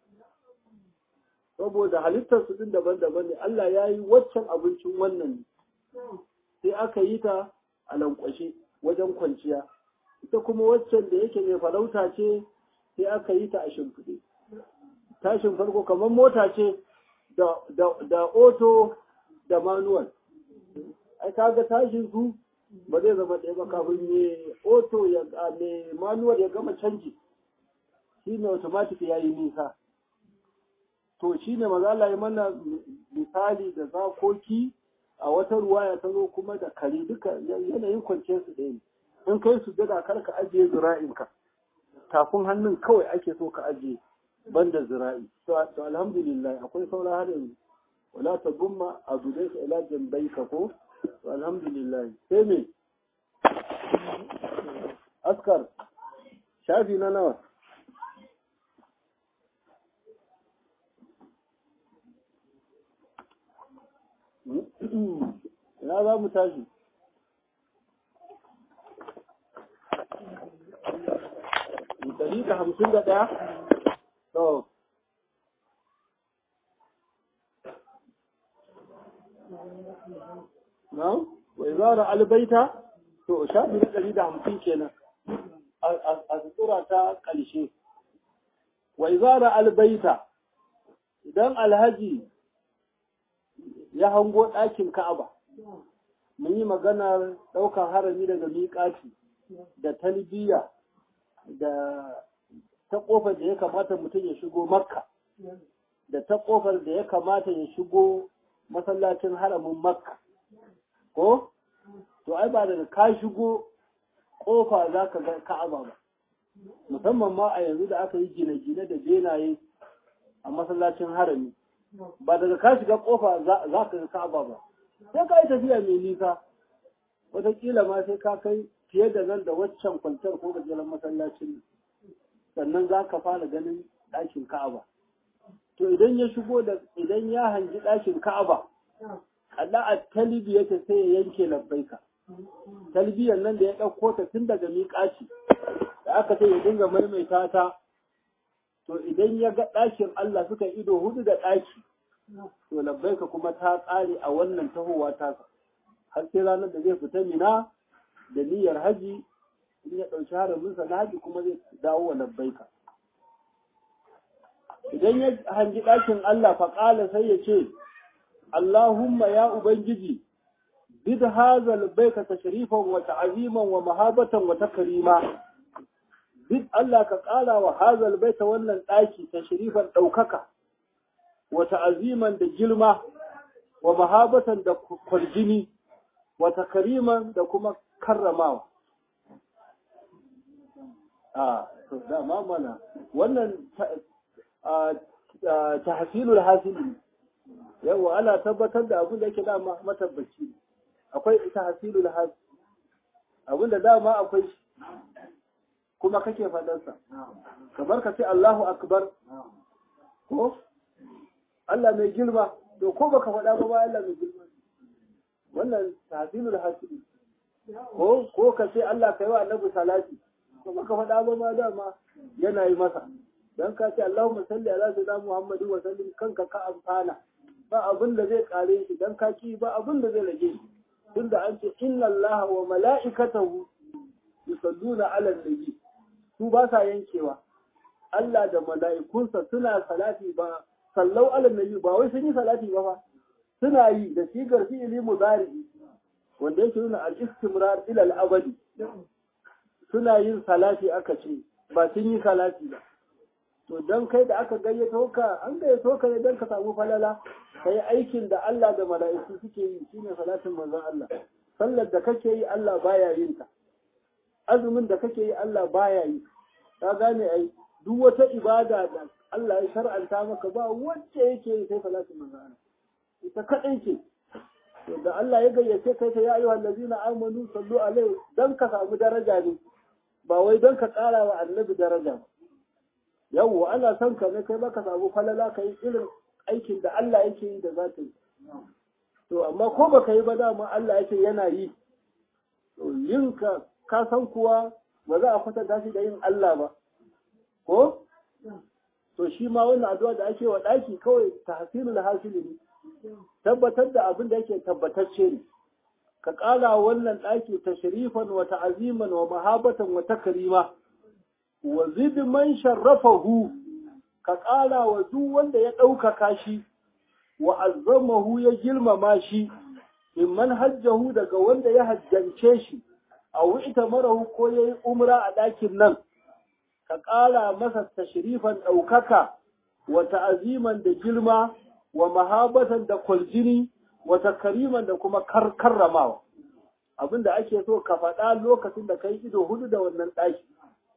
saboda halittar su din daban-daban ne Allah ya yi waccan abincin wannan ne sai aka yi ta a lankwashe wajen kwanciya ita kuma waccan da yake mai farauta ce sai aka yi ta a shimfiɗe tashin farko kamar mota ce da oto da manual ai kaga tashin su ba zai zama ɗaya ba kafin me oto ya me manual ya gama canji shi ne automatic ya yi nisa to shi ne maza Allah ya mana misali da zakoki a wata ruwa ya tazo kuma da kare duka yanayin kwanciyar su ɗaya ne in kai su daga kar ka ajiye zira'inka tafin hannun kawai ake so ka ajiye banda zira'i to alhamdulillah akwai saura har yanzu wala ta gumma a gudai ka ila jambai ka ko to alhamdulillah sai me askar shafi na nawa ina za mu tashi Dari da hamsin da ɗaya? To. Na? Wai zara albaita? To, shafi na ɗari da hamsin kenan. A sutura ta ƙarshe. Wai zara albaita, idan alhaji ya hango ɗakin Ka'aba, mun yi maganar ɗaukar harami daga miƙaci da talbiya da ta ƙofar da ya kamata mutum ya shigo makka da ta ƙofar da ya kamata ya shigo masallacin haramin makka ko to ai ba daga ka shigo ƙofa za ka ga ka'aba ba musamman ma a yanzu da aka yi gine-gine da benaye a masallacin harami ba daga ka shiga ƙofa za ka ga ka'aba ba sai ka yi tafiya mai nisa wataƙila ma sai ka kai fiye da nan da waccan kwantar ko gajeren masallacin sannan za ka fara ganin ɗakin ka'aba to idan ya shigo da idan ya hangi ɗakin ka'aba Allah a talibi yake sai ya yanke labbaika talbiyan nan da ya ɗauko ta tun daga miƙaci da aka ce ya dinga maimaita ta to idan ya ga ɗakin Allah suka ido hudu da ɗaki to labbaika kuma ta ƙare a wannan tahowa tasa har sai ranar da zai fita mina da niyyar haji in ya ɗauki haraminsa na haji kuma zai dawo wa labbaika idan ya hangi ɗakin Allah faƙala sai ya ce Allahumma ya Ubangiji bid hazal baika tashrifan wa ta'ziman wa mahabatan wa takrima bid Allah ka ƙara wa hazal baita wannan ɗaki tashrifan ɗaukaka wa ta'ziman da girma wa mahabatan da kwarjini wa takriman da kuma karramawa a to dama mana wannan tahsilul hasili yawa ana tabbatar da abin da yake dama matabbaci akwai tahsilul hasili abin da dama akwai kuma kake fadarsa kamar ka ce Allahu akbar ko Allah mai girma to ko baka faɗa ba ba Allah mai girma wannan tahsilul hasili ko ko ka ce Allah kai wa annabi salati ko baka faɗa ba ma dama yana yi masa dan ka ce Allahumma salli ala sayyidina Muhammadin wa sallim kanka ka amfana ba abin da zai kare shi dan ka ki ba abin da zai rage shi tunda an ce inna Allah wa mala'ikatahu yusalluna ala nabi su ba sa yankewa Allah da mala'ikunsa suna salati ba sallau ala nabi ba wai sun yi salati ba fa suna yi da sigar fi'ili mudari wanda yake nuna al-istimrar ila al-abadi suna yin salati aka ce ba sun yi salati ba to don kai da aka gayyato ka an gayyato ka ne don ka samu falala kai aikin da Allah da mala'iku suke yi shine salatin manzon Allah sallar da kake yi Allah baya yin ta azumin da kake yi Allah baya yi ka gane ai duk wata ibada da Allah ya shar'anta maka ba wacce yake yi sai salatin manzon Allah ita kadai ce to da Allah ya gayyace kai ta ya ayyuhal ladina amanu sallu alaihi dan ka samu daraja ne ba wai don ka ƙara wa annabi daraja ba yawwa ana son ka ne kai baka samu falala ka yi irin aikin da Allah yake yi da za ka yi to amma ko baka yi ba dama Allah yake yana yi to yin ka ka san kuwa ba za a kwatanta shi da yin Allah ba ko to shi ma wannan addu'a da ake wa ɗaki kawai tahsilul hasili ne tabbatar da abin da yake tabbatacce ne ka ƙara wannan ɗaki tashrifan wa ta'aziman wa mahabatan wa takrima wa zid man sharrafahu ka ƙara wa duk wanda ya ɗaukaka shi wa azzamahu ya girmama shi in man hajjahu daga wanda ya hajjance shi a wu'ita marahu ko ya yi umra a ɗakin nan ka ƙara masa tashrifan ɗaukaka wa ta'aziman da girma wa mahabatan da kwaljini wa takariman da kuma karramawa abinda ake so ka faɗa lokacin da kai ido hudu da wannan ɗaki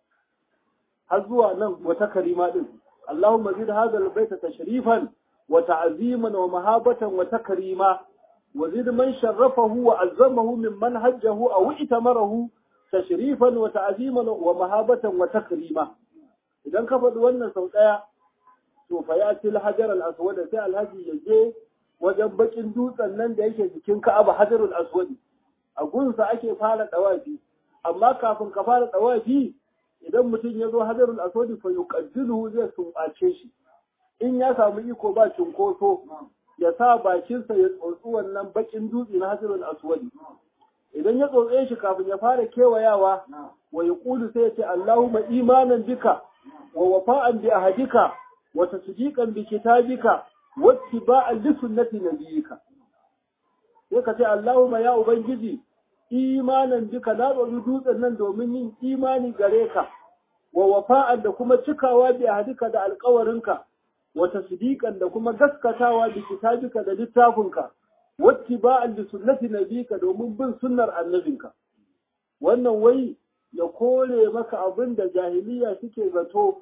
har zuwa nan wata karima din Allahumma zid hadha albayta tashrifan wa ta'ziman wa mahabatan wa takrima wa zid man sharrafahu wa azzamahu mimman hajjahu aw itamarahu tashrifan wa ta'ziman wa mahabatan wa takrima idan ka faɗi wannan sau ɗaya to fa ya til hajar al-aswad sai alhaji ya je wajen bakin dutsen nan da yake jikin Ka'aba hajarul aswad a gunsa ake fara dawafi amma kafin ka fara dawafi idan mutum ya zo hajarul aswad fa yuqaddiluhu zai sumbace shi in ya samu iko ba cinkoso ya sa bakinsa ya tsotsi wannan bakin dutse na hajarul aswad idan ya tsotse shi kafin ya fara kewayawa wa yaqulu sai ya ce Allahumma imanan bika wa wafa'an bi ahadika wa tasdiqan bi kitabika wa ittiba'an li sunnati nabiyyika sai ka ce Allahumma ya ubangiji imanan bika na tsotsi dutsen nan domin yin imani gare ka wa wafa'an da kuma cikawa bi ahadika da alƙawarinka wa tasdiqan da kuma gaskatawa bi kitabika da littafinka wattiba'an li sunnati nabika domin bin sunnar annabinka wannan wai ya kore maka abin da jahiliya suke zato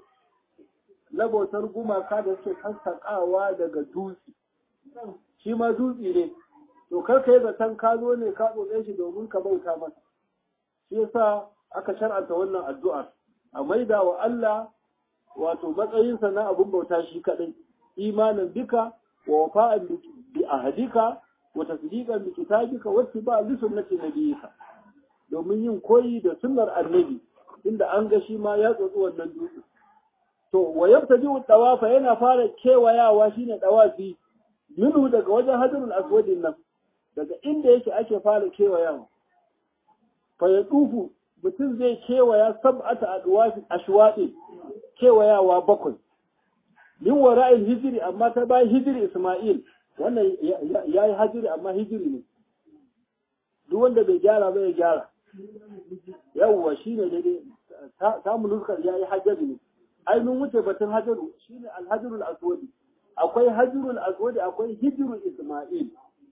na bautar gumaka da suke sassaƙawa daga dutse shi ma dutse ne to kar ka yi zaton ka zo ne ka tsotse shi domin ka bauta masa shi yasa aka shar'anta wannan addu'ar a maida wa Allah wato matsayinsa na abin bauta shi kaɗai imanin bika wa wafa'an bi ahadika wa tasdiqan bi kitabika wa ittiba li sunnati nabiyika domin yin koyi da sunnar annabi inda an ga shi ma ya tsotsi wannan dutse to wa yabtadi dawafa yana fara kewayawa shine dawafi minhu daga wajen hajarul aswadin nan daga inda yake ake fara kewayawa fa ya tufu mutum zai kewaya sab'ata adwafi ashwaqi kewayawa bakwai min wara'il hijri amma ta bayan hijri isma'il wannan yayi hijri amma hijri ne duk wanda bai gyara ba ya gyara yawwa shine daidai samun nuskar yayi hajjabi ne ai mun wuce batun hajaru shine alhajarul aswadi akwai hajarul aswadi akwai hijrul isma'il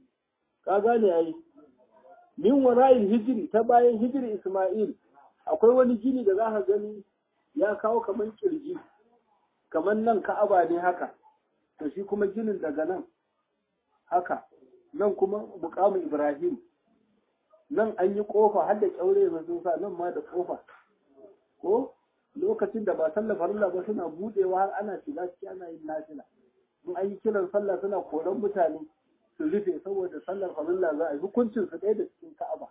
ka gane ai min wara'il hijri ta bayan hijri isma'il akwai wani gini da za ka gani ya kawo kaman kirji kaman nan ka'aba ne haka to shi kuma ginin daga nan haka nan kuma muqamu ibrahim nan an yi kofa har da kyaure mai sun sa nan ma da kofa ko lokacin da ba sallar farilla ba suna budewa har ana shiga ciki ana yin nafila in an yi kiran sallah suna koran mutane su rufe saboda sallar farilla za a yi hukuncin su ɗaya da cikin ka'aba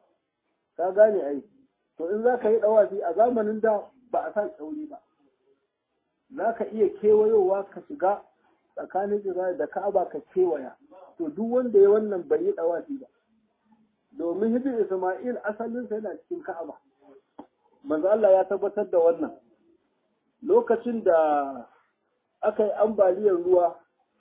ka gane ai to in za ka yi ɗawafi a zamanin da ba a sa kyaure ba za ka iya kewayowa ka shiga tsakanin Isra'il da Ka'aba ka kewaya to duk wanda ya wannan bai yi ɗawafi ba domin hijir Isma'il asalinsa yana cikin Ka'aba manzo Allah ya tabbatar da wannan lokacin da aka yi ambaliyar ruwa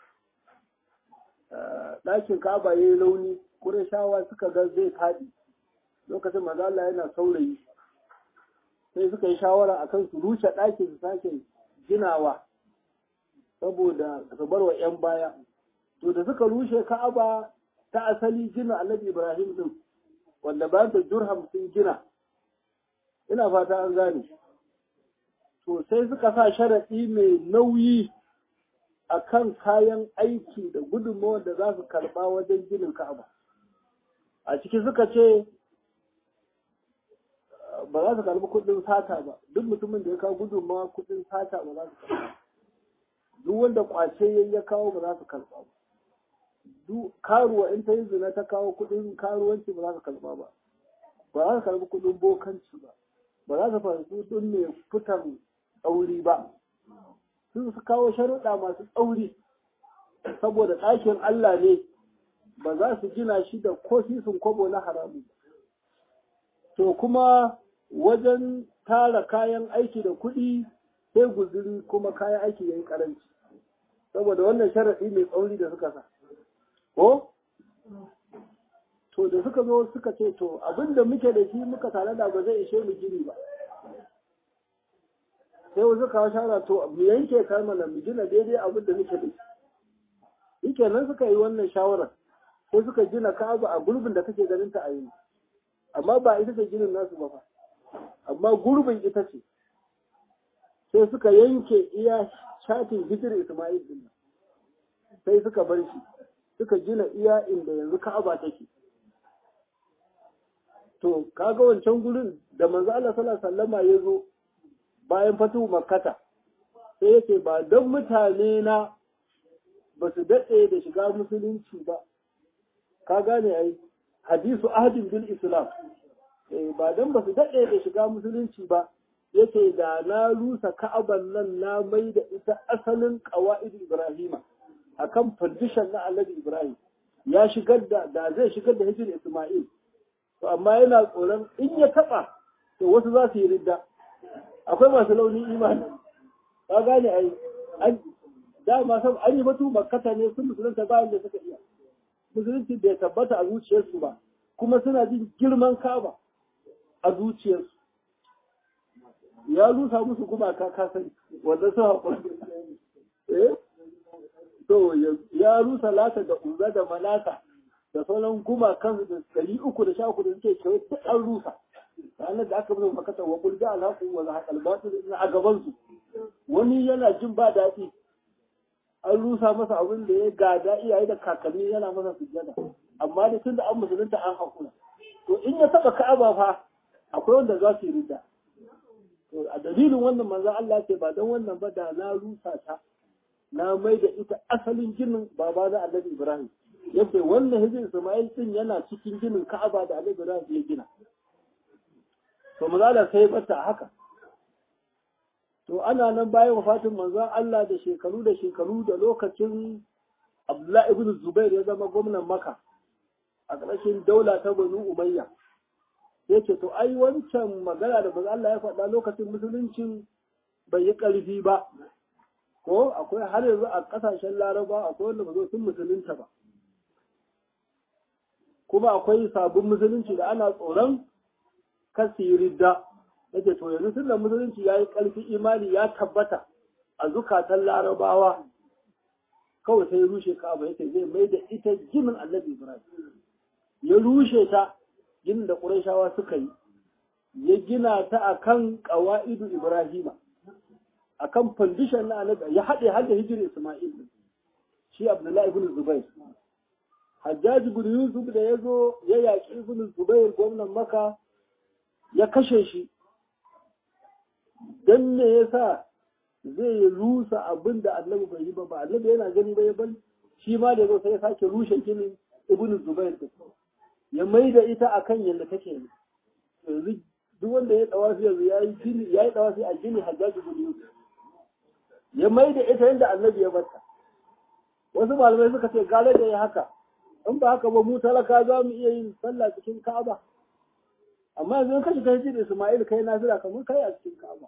ɗakin Ka'aba ya yi launi Qurayshawa suka ga zai faɗi lokacin manzo Allah yana saurayi sai suka yi shawara akan su rushe ɗakin su sake ginawa saboda su bar wa 'yan baya to da suka rushe ka'aba ta asali gina annabi ibrahim din wanda bayan da durham sun gina ina fata an gane to sai suka sa sharaɗi mai nauyi a kan kayan aiki da gudunmawar da za su karɓa wajen ginin ka'aba a ciki suka ce ba za su karɓi kuɗin sata ba duk mutumin da ya kawo gudunmawa kuɗin sata ba za su karɓa duk wanda kwace ya kawo ba za su karɓa ba karuwa in ta yi zina ta kawo kuɗin karuwanci ba za su karɓa ba ba za su karɓi kuɗin bokanci ba ba za su fahimci kuɗin mai fitan tsauri ba sun su kawo sharuɗa masu tsauri saboda ɗakin Allah ne ba za su gina shi da ko sisin kwabo na haramu to kuma wajen tara kayan aiki da kuɗi sai guzuri kuma kayan aiki ya yi ƙaranci saboda wannan sharaɗi mai tsauri da suka sa ko to da suka zo suka ce to abinda muke da shi muka tare da ba zai ishe mu gini ba sai wasu kawo shara to mu yanke kalmar mu gina daidai abin da muke da shi yake nan suka yi wannan shawarar sai suka gina ka'aba a gurbin da kake ganin ta a yi amma ba ita ce ginin nasu ba fa amma gurbin ita ce sai suka yanke iya shafin hijir Ismail din sai suka bar shi suka gina iya inda yanzu Ka'aba take to kaga wancan gurin da manzo Allah sallallahu alaihi wasallama ya zo bayan fatu makkata sai yake ba don mutane na ba su daɗe da shiga musulunci ba ka gane ai hadisu ahadin bil islam eh ba don ba su daɗe da shiga musulunci ba yake da na rusa ka'aban nan na mai da ita asalin qawaid ibrahima akan foundation na annabi ibrahim ya shigar da da zai shigar da hijir isma'il to amma yana tsoron in ya taba to wasu za su yi ridda akwai masu launin imani ka gane ai an dama sab an yi batu makkata ne sun musulunta bayan da suka iya musulunci bai tabbata a zuciyarsu ba kuma suna jin girman kaba a zuciyarsu ya rusa musu kuma ka kasani wanda su haƙuri eh to ya rusa lata da uza da malaka da sauran gumakan da ɗari uku da sha uku da suke kewaye ta ɗan rusa ranar da aka musu makata wa kulga alhaku wa zahaqal batil a gaban su wani yana jin ba daɗi an rusa masa abin da ya gada iyaye da kakanni yana masa sujjada amma da tun da an musulunta an hakura to in ya taba ka'aba fa akwai wanda za su yi ridda to a dalilin wannan manzon Allah ce ba don wannan ba da na rusa ta na mai da ita asalin ginin baba na Annabi Ibrahim yadda wannan hijir Ismail din yana cikin ginin Ka'aba da Annabi Ibrahim ya gina to manzon sai bata haka to ana nan bayan wafatin manzon Allah da shekaru da shekaru da lokacin Abdullah ibn Zubair ya zama gwamnan Makka a ƙarshen daula ta Banu Umayya yace to ai wancan magana da manzon Allah ya faɗa lokacin musuluncin bai yi ƙarfi ba ko akwai har yanzu a ƙasashen Laraba akwai wanda ba zo sun musulunta ba kuma akwai sabon musulunci da ana tsoron kasiridda yake to yanzu tunda musulunci ya yi ƙarfi imani ya tabbata a zukatan larabawa kawai sai rushe ka'aba yake zai mai da ita ginin annabi ibrahim ya rushe ta ginin da ƙurashawa suka yi ya gina ta akan ƙawa'idu ibrahima akan fandishan na annabi ya haɗe har da hijiri isma'il shi abdullahi ibn zubair hajjaj ibn yusuf da ya zo ya yaƙi ibn zubair gwamnan maka ya kashe shi don me yasa zai rusa abin da annabi bai yi ba ba annabi yana gani ba ya bari shi ma da zo sai ya sake rushe ginin ibnu zubair din ya mai da ita akan yadda take ne yanzu duk wanda ya dawafi yanzu ya yi gini ya yi dawafi a gini hajjaji ibn yusuf ya mai da ita yadda annabi ya bata wasu malamai suka ce gare da ya haka in ba haka ba mu talaka za mu iya yin sallah cikin ka'aba amma yanzu in ka shiga hijir Ismail kai nafila kamar kai a cikin Ka'aba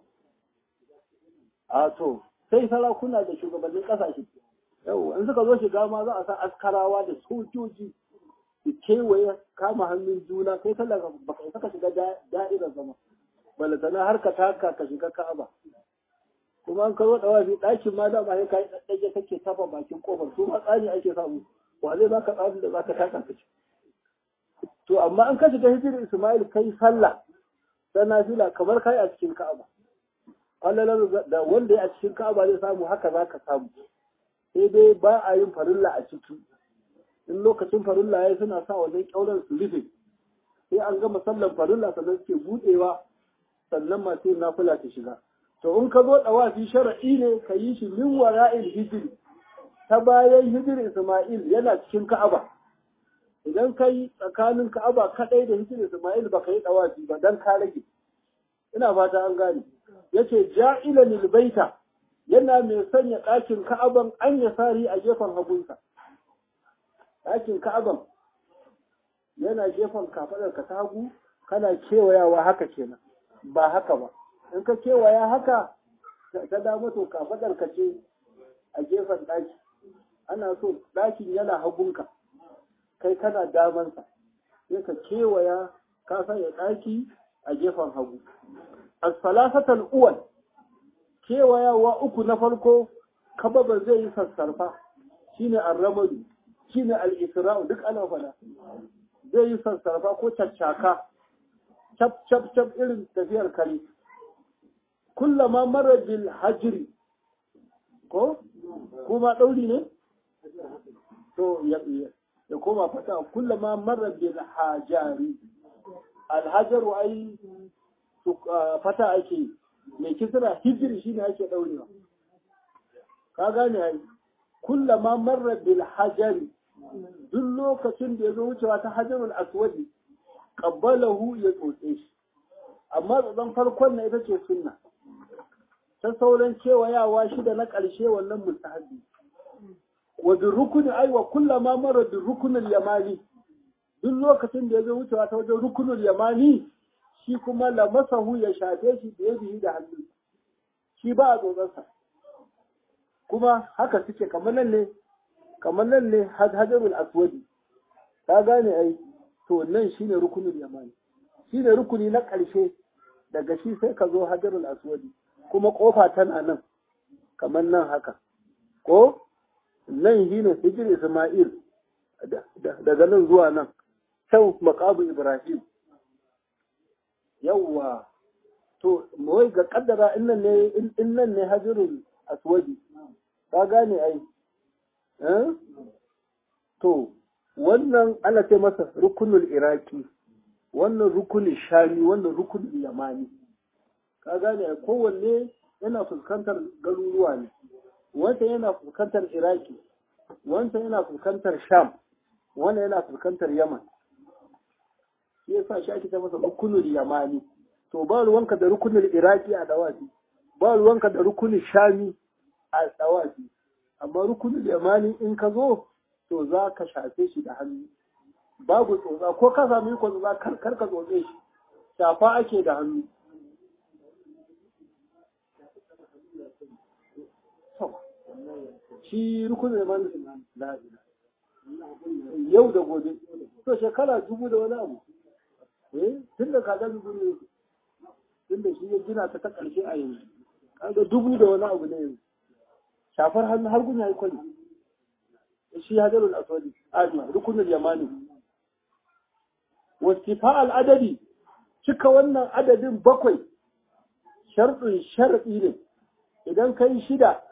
a to sai sarakuna da shugabannin kasashe yau in suka zo shiga ma za a sa askarawa da sojoji su kewaye kama hannun juna kai talaka baka saka shiga da'irar zama balatana har ka taka ka shiga Ka'aba kuma an karo dawafi ɗakin ma dama sai kai ɗaɗɗage kake tafa bakin kofar su ma tsani ake samu wa zai baka tsani da zaka taka ka ci to amma an kashi ta hijirin Ismail kai sallah ta nafila kamar kai a cikin Ka'aba Allah da wanda ya a cikin Ka'aba zai samu haka zaka samu sai dai ba a yin farilla a ciki in lokacin farilla ya suna sa wajen kyauran su rufe sai an gama sallan farilla sannan suke budewa sannan masu yin nafila ta shiga to in ka zo dawafi shar'i ne ka yi shi min wara'il hijiri ta bayan hijir Isma'il yana cikin Ka'aba idan ka yi tsakanin Ka'aba kadai da hijir Isma'il ba ka yi dawafi ba dan ka rage ina fata an gane yace ja'ila lil baita yana mai sanya ɗakin Ka'aban an ya sari a gefen hagunsa ɗakin Ka'aban yana gefen kafaɗar ka ta hagu kana kewayawa haka kenan ba haka ba in ka kewaya haka ta dama to kafaɗar ka ce a gefen ɗaki ana so ɗakin yana hagunka kai kana damansa sai ka kewaya ka sanya ɗaki a gefen hagu as-salasatal uwal kewayawa uku na farko kababa zai yi sassarfa shine ar-ramadu shine al-isra'u duk ana fada zai yi sassarfa ko caccaka cap cap cap irin tafiyar kare kullama mara bil hajri ko kuma dauri ne to ya ya koma fata kullama mara bil hajari al hajaru ai fata ake mai kisra hijri shine ake daurewa ka gane ai kullama marra bil hajari duk lokacin da ya zo wucewa ta hajarul aswadi qabbalahu ya tsotse shi amma tsotson farkon na ita ce sunna ta sauran kewayawa shida na ƙarshe wannan mustahabi wa bi rukuni ai wa kullama marra bi rukunul yamani duk lokacin da ya zo wucewa ta wajen rukunul yamani shi kuma lamasahu ya shafe shi da ya da hannu shi ba a tsotsarsa kuma haka suke kamar nan ne kamar nan ne hajarul aswadi ka gane ai to nan shine rukunul yamani shine rukuni na ƙarshe daga shi sai ka zo hajarul aswadi kuma kofa tana nan kamar nan haka ko nan shine hijir isma'il daga nan zuwa nan can maqabu ibrahim yawwa to wai ga kaddara in nan ne in nan ne hajarul aswadi ka gane ai to wannan ana ce masa rukunul iraki wannan rukunin shami wannan rukunin yamani ka gane ai kowanne yana fuskantar garuruwa ne wanda yana fuskantar iraki wanda yana fuskantar sham wanda yana fuskantar yaman shi yasa shi ake ta masa rukunul yamani to ba ruwanka da rukunul iraki a dawafi ba ruwanka da rukunin shami a tsawafi amma rukunin yamani in ka zo to za ka shafe shi da hannu babu tsotsa ko ka sami ko za kar ka tsotse shi shafa ake da hannu shi rukunin yamani la yau da gobe to shekara dubu da wani abu eh tun da kaga dubu ne tun da shi ya gina ta ta ƙarshe a yanzu kaga dubu da wani abu ne yanzu shafar hannu har gun yayi kwari shi hajarul aswadi ajma rukunul yamani wastifa al adadi cika wannan adadin bakwai sharɗin sharɗi ne idan kai shida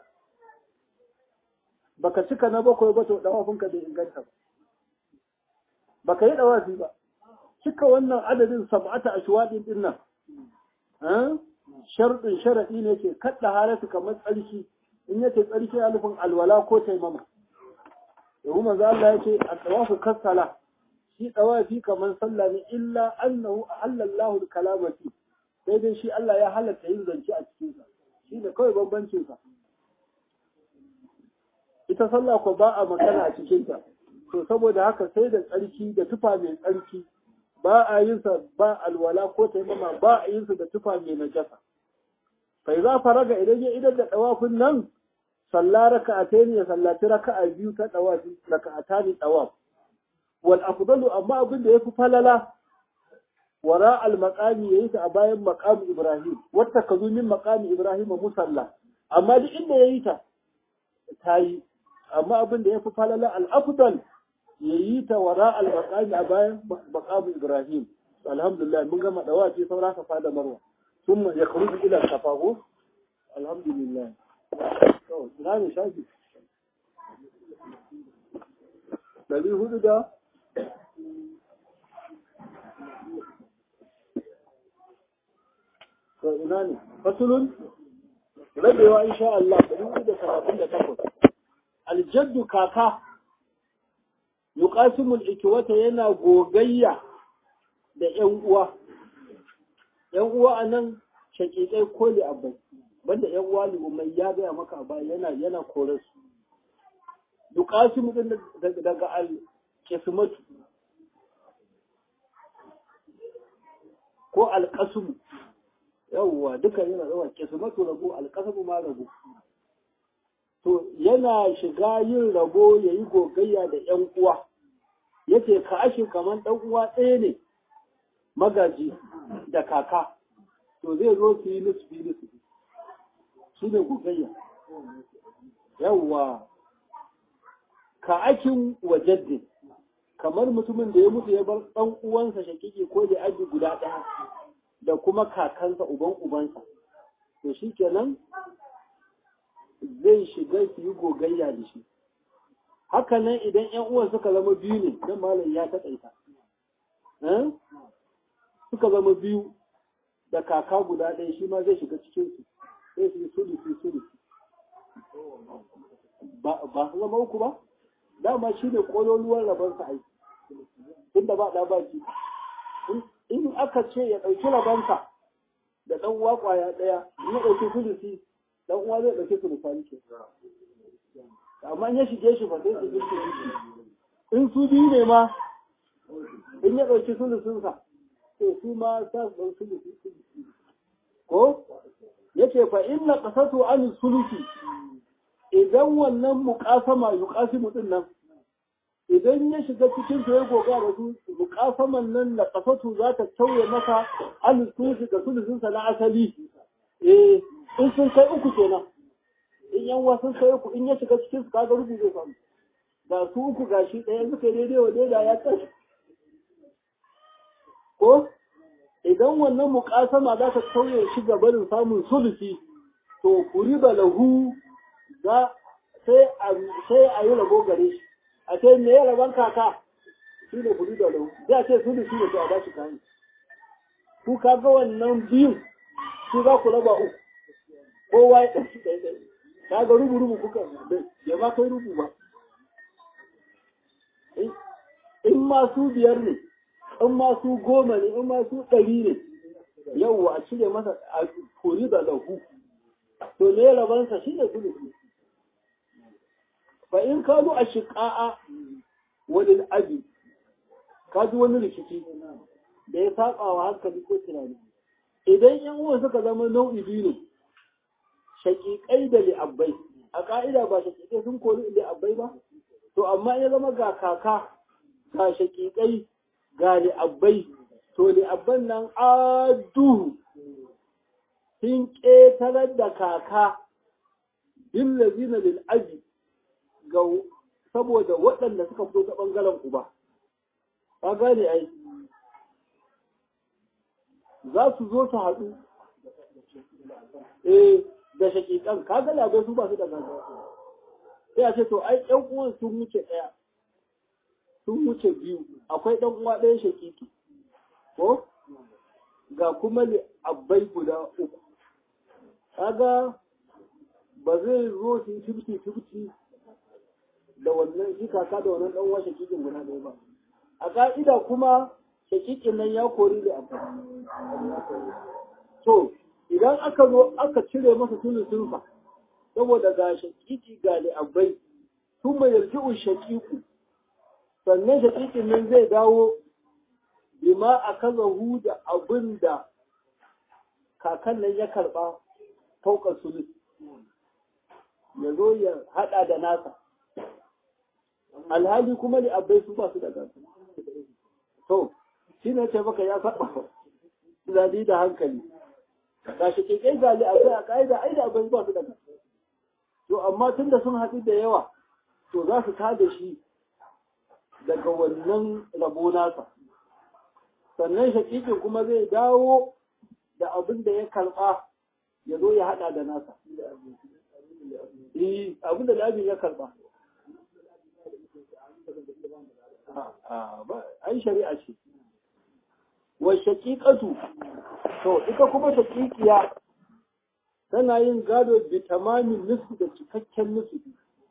baka cika na bakwai ba to dawafinka bai inganta ba baka yi dawafi ba cika wannan adadin sab'ata ashwadin din nan sharɗin sharaɗi ne ke kaɗa halatu kamar tsarki in yace tsarki a nufin alwala ko taimama yau manzo Allah yace at-tawafu kasala shi tawafi kamar sallah ne illa annahu halallahu kalamati sai dai shi Allah ya halatta yin zance a cikin sa shi ne kawai bambancin sa ita sallah ko ba a magana a cikin ta to saboda haka sai da tsarki da tufa mai tsarki ba a yin sa ba alwala ko taimama ba a yin sa da tufa mai najasa fa za faraga idan ya idan da dawafin nan salla raka'atayn ya sallaci raka'a biyu ta dawafi raka'atani dawaf wal afdalu amma abin da yafi falala wara al maqami yayi ta a bayan maqam ibrahim wata kazu min maqami ibrahim musalla amma duk inda ya yi ta ta yi amma abin da ya fi falala al'afdal ya yi ta wara al-maqami a bayan maqamu ibrahim alhamdulillah mun gama dawaci saura ka fada marwa ثم يخرج إلى الصفا الحمد لله نعم شاكي الذي هو ده فإناني فصل ربيوا إن شاء الله بلوغ ده ثلاثين ده تقول الجد كاكا يقاسم الإكوة ينا غوغية da ‘yan uwa ‘yan uwa a nan shakikai ko li abai banda ‘yan uwa li umai ya gaya maka a baya yana yana kore su dukasu mutum daga al kismatu ko alƙasumu yawwa duka yana zama kismatu rabu alƙasumu ma rabu to yana shiga yin rabo ya yi gogayya da ‘yan uwa yace ka ashe kamar ɗan uwa ɗaya ne magaji da kaka to zai zo su yi nisfi nisfi shi ne gogayya yawwa ka akin wajadde kamar mutumin da ya mutu ya bar ɗan uwansa shakiki ko da aji guda ɗaya da kuma kakansa uban ubansa to shi kenan zai shiga su yi gogayya da shi haka nan idan ‘yan uwan suka zama biyu ne don malam ya taƙaita suka zama biyu da kaka guda ɗaya shi ma zai shiga cikinsu sai su yi sulusi sulusi ba su zama uku ba dama shi ne ƙololuwar rabansa aiki inda ba ɗa ba ji in aka ce ya ɗauki rabansa da ɗan uwa ƙwaya ɗaya in ya ɗauki sulusi ɗan uwa zai ɗauki sulusani ke amma in ya shige shi ba sai su jirki in su biyu ne ma in ya ɗauki sulusunsa to su ma sa su ɗau sulusi sulusi ko yace fa inna qasatu an sulusi idan wannan muqasama yuqasimu din nan idan ya shiga cikin to ya goga da su muqasaman nan da qasatu za ta tauye masa an sulusi da sulusin sa na asali eh in sun kai uku kenan in yan wasu sai uku in ya shiga cikin su kaga rubu zai samu da su uku gashi ɗaya suka daidai wa daida ya tashi ko idan wannan muƙasama za ta sauye shi ga barin samun sulusi to kuriba lahu za sai a sai a yi rabo gare shi a ce me ya raban kaka shi ne kuriba lahu sai a ce sulusi ne to a bashi kayan ku kaga wannan biyun su za ku raba uku kowa ya ɗauki ɗaya ɗaya kaga rubu rubu kuka bai ma kai rubu ba in ma su biyar ne in ma su goma ne in ma su ɗari ne yau a cire masa a kori da lahu to ne rabansa shi ne sulusi fa in ka zo a shiƙa'a wani abi ka ji wani rikici da ya saƙa wa hankali ko tunani idan yan uwan suka zama nau'i biyu ne shaƙiƙai da li'abbai a ƙa'ida ba shaƙiƙai sun kori li'abbai ba to amma ya zama ga kaka ga shaƙiƙai ga li'abbai to li'abban nan adu sun ƙetarar da kaka bin lazina lil'abi ga saboda waɗanda suka fito ta ɓangaren uba ka gane ai za su zo su haɗu eh da shakikan kaga labai su ba su da gaggawa sai a ce to ai ƴan uwan sun wuce ɗaya sun wuce biyu akwai ɗan uwa ɗaya shakiki ko ga kuma abbai guda uku kaga ba zai zo su yi fifty fifty da wannan shi kaka da wannan ɗan uwa shakikin guda ɗaya ba a ka'ida kuma shakikin nan ya kori da abbai to idan aka zo aka cire masa sulusunsa saboda ga shakiki ga li'abbai sun mai yarji'un shakiku sannan shakikin nan zai dawo bima a kaza da abin da kakan nan ya karɓa faukar sulus ya zo ya haɗa da nasa alhali kuma li'abbai su ba su da gasa to shi ne ce maka ya saba tunani da hankali ga shi ke kai gali a kai a ka'ida ai da abin ba su da to amma tunda sun haɗu da yawa to za su tada shi daga wannan rabo nasa sannan shaƙiƙin kuma zai dawo da abin da ya karɓa ya zo ya haɗa da nasa abin da labin ya karɓa ai shari'a ce wa shaƙiƙatu to ita kuma shaƙiƙiya tana yin gado bi tamamin nufi da cikakken nufi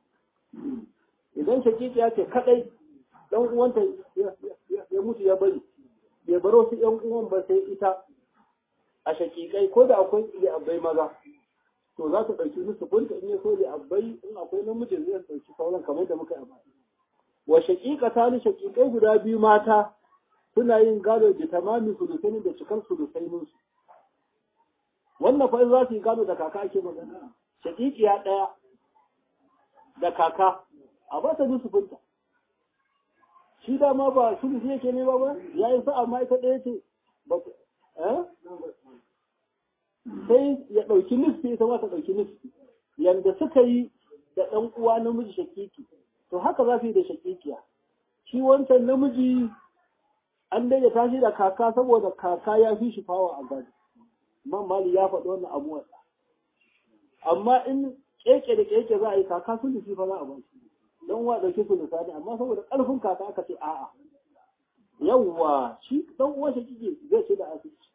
idan shaƙiƙiya ce kaɗai ɗan uwanta ya mutu ya bari bai baro su ‘yan uwan ba sai ita a shaƙiƙai ko da akwai li'abbai maza to za ta ɗauki su bunta in ya so li'abbai in akwai namiji zai ɗauki sauran kamar da muka yi a wa shaƙiƙa ta ni shaƙiƙai guda biyu mata suna yin gado da tamamin sulusaini da cikar sulusainin su wannan fa in za su yi gado da kaka ake magana shaƙiƙiya ɗaya da kaka a ba ta nusufinta shi dama ba sulusi yake nema ba ya yi sa'a ma ita ɗaya ce sai ya ɗauki nufi ita ma ta ɗauki nufi yanda suka yi da ɗan uwa namiji shakiki to haka za su yi da shakikiya shi wancan namiji an daidaita shi da kaka saboda kaka ya fi shi fawa a gado man mali ya faɗi wannan abuwa amma in keke da keke za a yi kaka sulusi fa za a ba shi don wa ɗauki sulusa ne amma saboda ƙarfin kaka aka ce a'a yawwa shi ɗan uwan shakiki zai ce da asibiti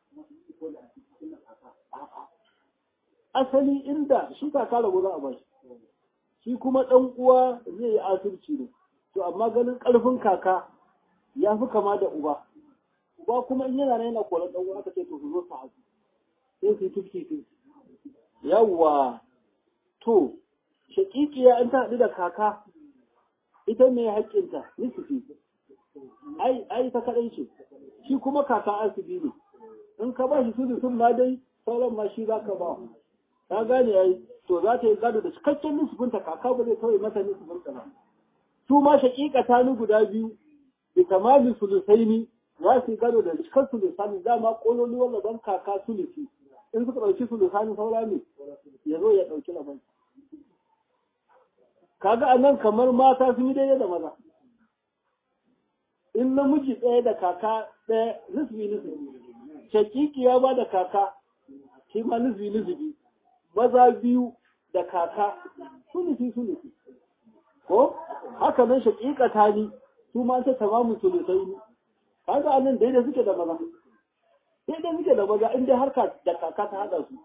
asali inda shi kaka rabu za a ba shi shi kuma ɗan uwa zai yi asirci ne to amma ganin ƙarfin kaka ya fi kama da uba uba kuma in yana yana koran ɗan uwa aka ce to su zo su haɗu sai su yi fifty fifty yawwa to shaƙiƙiya in ta haɗu da kaka ita mai haƙƙinta nisifi ai ai ta kaɗai ce shi kuma kaka asibi ne in ka ba shi su sun ma dai sauran ma shi za ka ba ka gane ai to za ta yi gado da cikakken nusufinta kaka ba zai kawai mata nusufinta ba su ma shaƙiƙa ta ni guda biyu da kamalin sulusaini za su yi gado da cikar sulusani dama ƙololuwar rabon kaka sulusi in suka ɗauki sulusani saura ne ya zo ya ɗauki rabon kaga a nan kamar mata sun yi daidai da maza in namiji ɗaya da kaka ɗaya nusufi nusufi shaƙiƙi ya ba da kaka shi ma nusufi nusufi maza biyu da kaka sulusi sulusi ko haka nan shaƙiƙa ta ni su ma ta tamamu sulusai ne kaga anan daidai suke da maza daidai suke da maza in dai harka da kaka ta haɗa su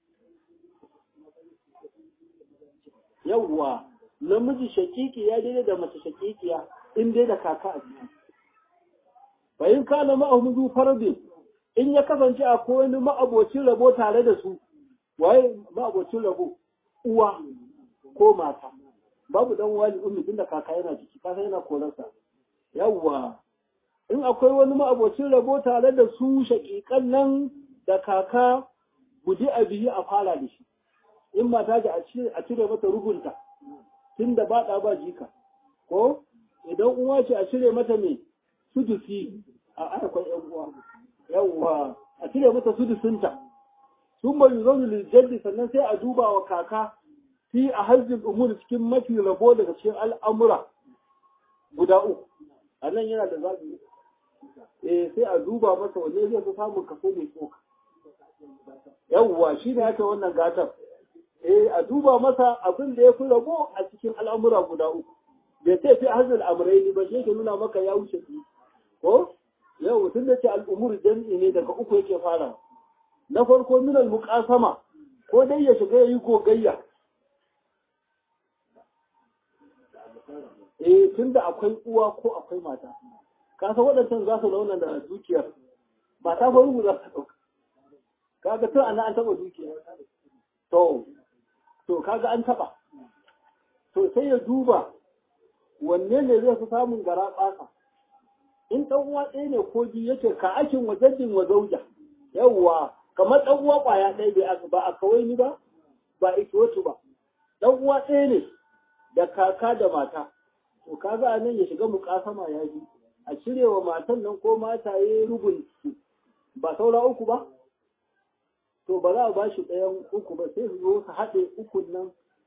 yawwa namiji shaƙiƙi ya daidai da mace shaƙiƙiya in dai da kaka a ciki bayin kana ma'ahu zu fardin in ya kasance akwai wani ma'abocin rabo tare da su waye ma'abocin rabo uwa ko mata babu dan wali ummi tunda kaka yana ciki kaka yana korarsa yawwa in akwai wani ma'abocin rabo tare da su shaƙiƙan nan da kaka guji a biyi a fara da shi in mata ji a cire mata rugunta tunda ba ɗa ba jika ko idan uwa ce a cire mata mai sudusi a akwai yan uwa yawwa a cire mata sudusinta sun bai zaune liljaddi sannan sai a duba wa kaka fi a hajjin umur cikin mafi rabo daga cikin al'amura guda uku a nan yana da zaɓi eh sai a duba masa wanne zai fi samun kaso mai tsoka yawwa shi ne aka wannan gatar eh a duba masa abin da ya fi rabo a cikin al'amura guda uku bai sai fi hajjin amurai ba shi ke nuna maka ya wuce su ko yau tun da ce al'umur jam'i ne daga uku yake fara na farko minal muqasama ko dai ya shiga yayi gogayya eh tunda akwai uwa ko akwai mata ka san waɗancan za su launa da dukiyar mata fa rubu za su ɗauka kaga tun ana an taɓa dukiya to to kaga an taɓa to sai ya duba wanne ne zai fi samun gara ɓasa in ɗan uwa ɗaya ne ko biyu yake ka akin wajaddin wa zauja yawwa kamar ɗan uwa ƙwaya ɗaya bai ba a kawai ni ba ba ikiwatu ba ɗan uwa ɗaya ne da kaka da mata to kaga a nan ya shiga muƙasama ya ji a cire wa matan nan ko mata ya rubun su ba saura uku ba to ba za a ba shi ɗayan uku ba sai su zo su haɗe ukun nan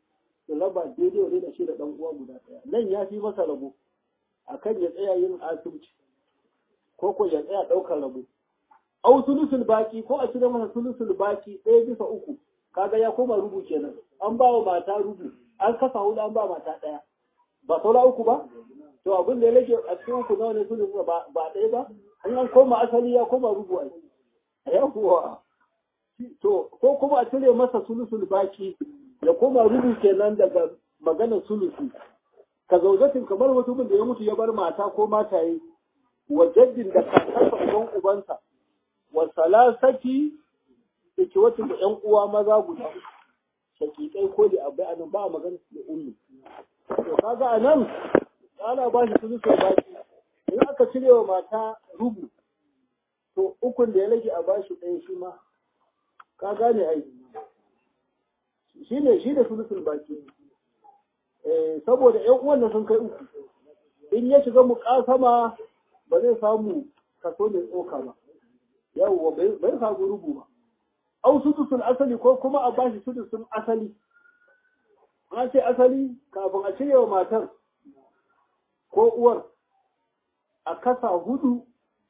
su raba daidai wani da shi da ɗan uwa guda ɗaya nan ya fi masa rabo akan ya tsaya yin asibiti ko ko ya tsaya ɗaukar rabo au sulusul baki ko a cire masa sulusul baki ɗaya bisa uku kaga ya koma rubu kenan an ba wa mata rubu an kasa hudu an ba mata ɗaya ba saura uku ba to abin da ya rage a cikin uku nawa ne sulusul ba ɗaya ba in an koma asali ya koma rubu a yawwa to ko kuma a cire masa sulusul baki ya koma rubu kenan daga maganar sulusi ka zaujatin kamar mutumin da ya mutu ya bar mata ko mataye wa jaddin da kakarsa uban ubansa wa salasati da ke wata da ƴan uwa maza guda shakikai ko da abai anan ba magana da ummi to kaga anan ana ba shi sulusul baki in aka cire wa mata rubu to ukun da ya rage a bashi ɗaya shi ma ka gane ai shi ne shi da sulusul baki saboda ƴan uwan da sun kai uku in ya shiga muƙasama ba zai samu kaso mai tsoka ba yawwa bai samu rubu ba au sudusul asali ko kuma a bashi sudusul asali an ce asali kafin a cire wa matar ko uwar a kasa hudu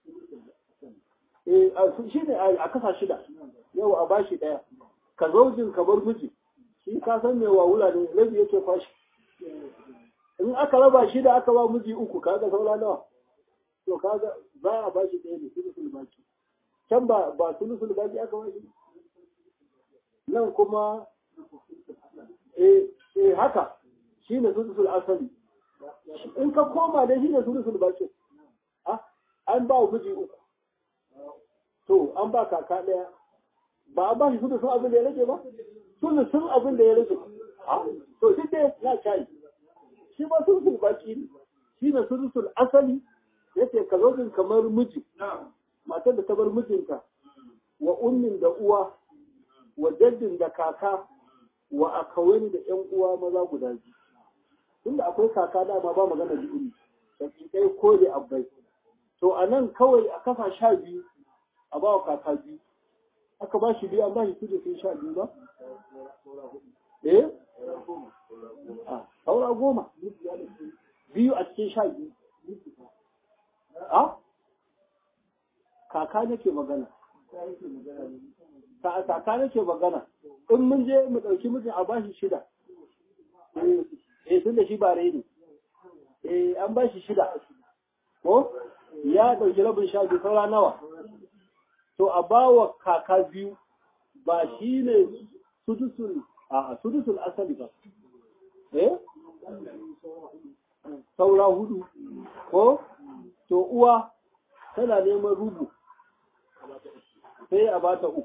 shi ne a kasa shida yau a bashi ɗaya ka zaujin ka bar miji shi ka san mai wawula ne rabi yake fashi in aka raba shida aka ba miji uku kaga saura nawa to kaga za a bashi ɗaya ne sulusul baki can ba ba sulusul baki aka bashi nan kuma eh eh haka shine sulusul asali in ka koma dai shine sulusul baki an ba miji uku to an ba kaka ɗaya ba a ba shi sulusun abin da ya rage ba sulusun abin da ya rage to shi dai ya cayi shi ba sulusul baki ne shi ne sulusul asali yace ka zo kamar miji matar da ta bar mijinta wa ummin da uwa wa jaddin da kaka wa akawani da ƴan uwa maza guda biyu tunda akwai kaka dama ba magana da umi shakikai ko da abbai to a nan kawai a kafa sha biyu a ba wa kaka biyu aka ba shi biyu an ba shi su da sun sha biyu ba eh a saura goma biyu a cikin sha biyu a kaka nake magana kaka nake magana in mun je mu ɗauki mijin a bashi shida eh tun da shi ba rai ne eh an bashi shida ko ya ɗauki rabin sha biyu saura nawa to a bawa kaka biyu ba shi ne sudusul a sudusul asali ba eh saura hudu ko to uwa tana neman rubu sai a bata uku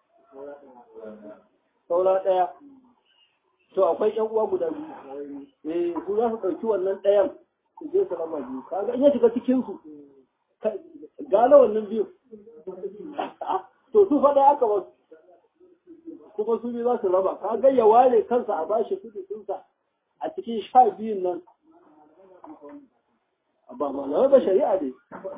saura ɗaya to akwai ƴan uwa guda biyu eh su za su ɗauki wannan ɗayan su je su raba biyu kaga in ya shiga cikin su gane wannan biyu to su faɗa aka ba kuma su biyu za su raba kaga ya ware kansa a bashi kudusinsa a cikin sha biyun nan ba malamai ba shari'a ne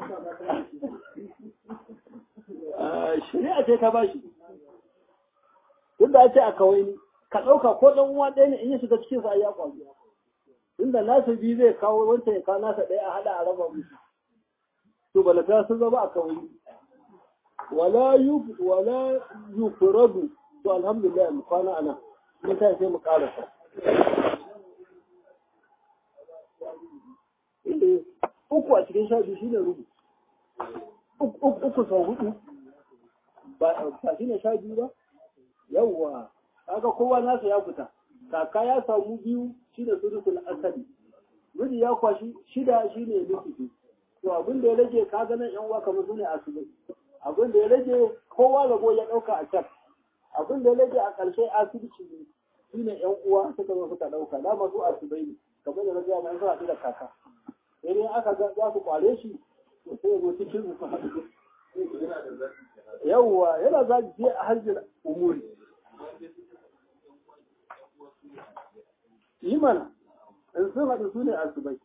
shari'a ce ta bashi tunda a ce a kawai ni ka ɗauka ko ɗan uwa ɗaya ne in ya shiga cikin sa ya kwazo tunda nasa biyu zai kawo wancan ya kawo nasa ɗaya a haɗa a raba musu to balata sun zama a kawai wala yu wala yufradu to alhamdulillah mu kwana ana mun ta sai mu karasa uku a cikin sha biyu shine rubu uku sau hudu ba shine sha biyu ba yawwa kaga kowa nasa ya fita kaka ya samu biyu shine sudusul asali miji ya kwashi shida shine nufi to abin da ya rage ka ga nan yan uwa kamar su ne asibai abin da ya rage kowa rabo ya dauka a can abin da ya rage a ƙarshe asibiti ne su ne yan uwa suka zo suka dauka dama su asibai ne kamar da na gaya mai suna da kaka sai dai aka ga za su kware shi to sai ya zo cikin su haɗu yawwa yana za je a hajjin umuri yi mana in sun haɗu su ne asibai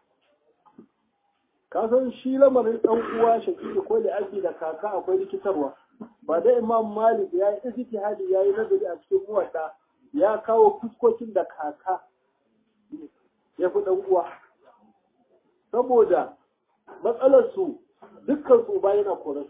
ka san shi lamarin ɗan uwa shakiki ko da ake da kaka akwai rikitarwa ba da imam malik ya yi ijtihadi ya yi nazari a cikin muwadda ya kawo fuskokin da kaka ya fi ɗan uwa saboda matsalar su dukkan su ba yana koran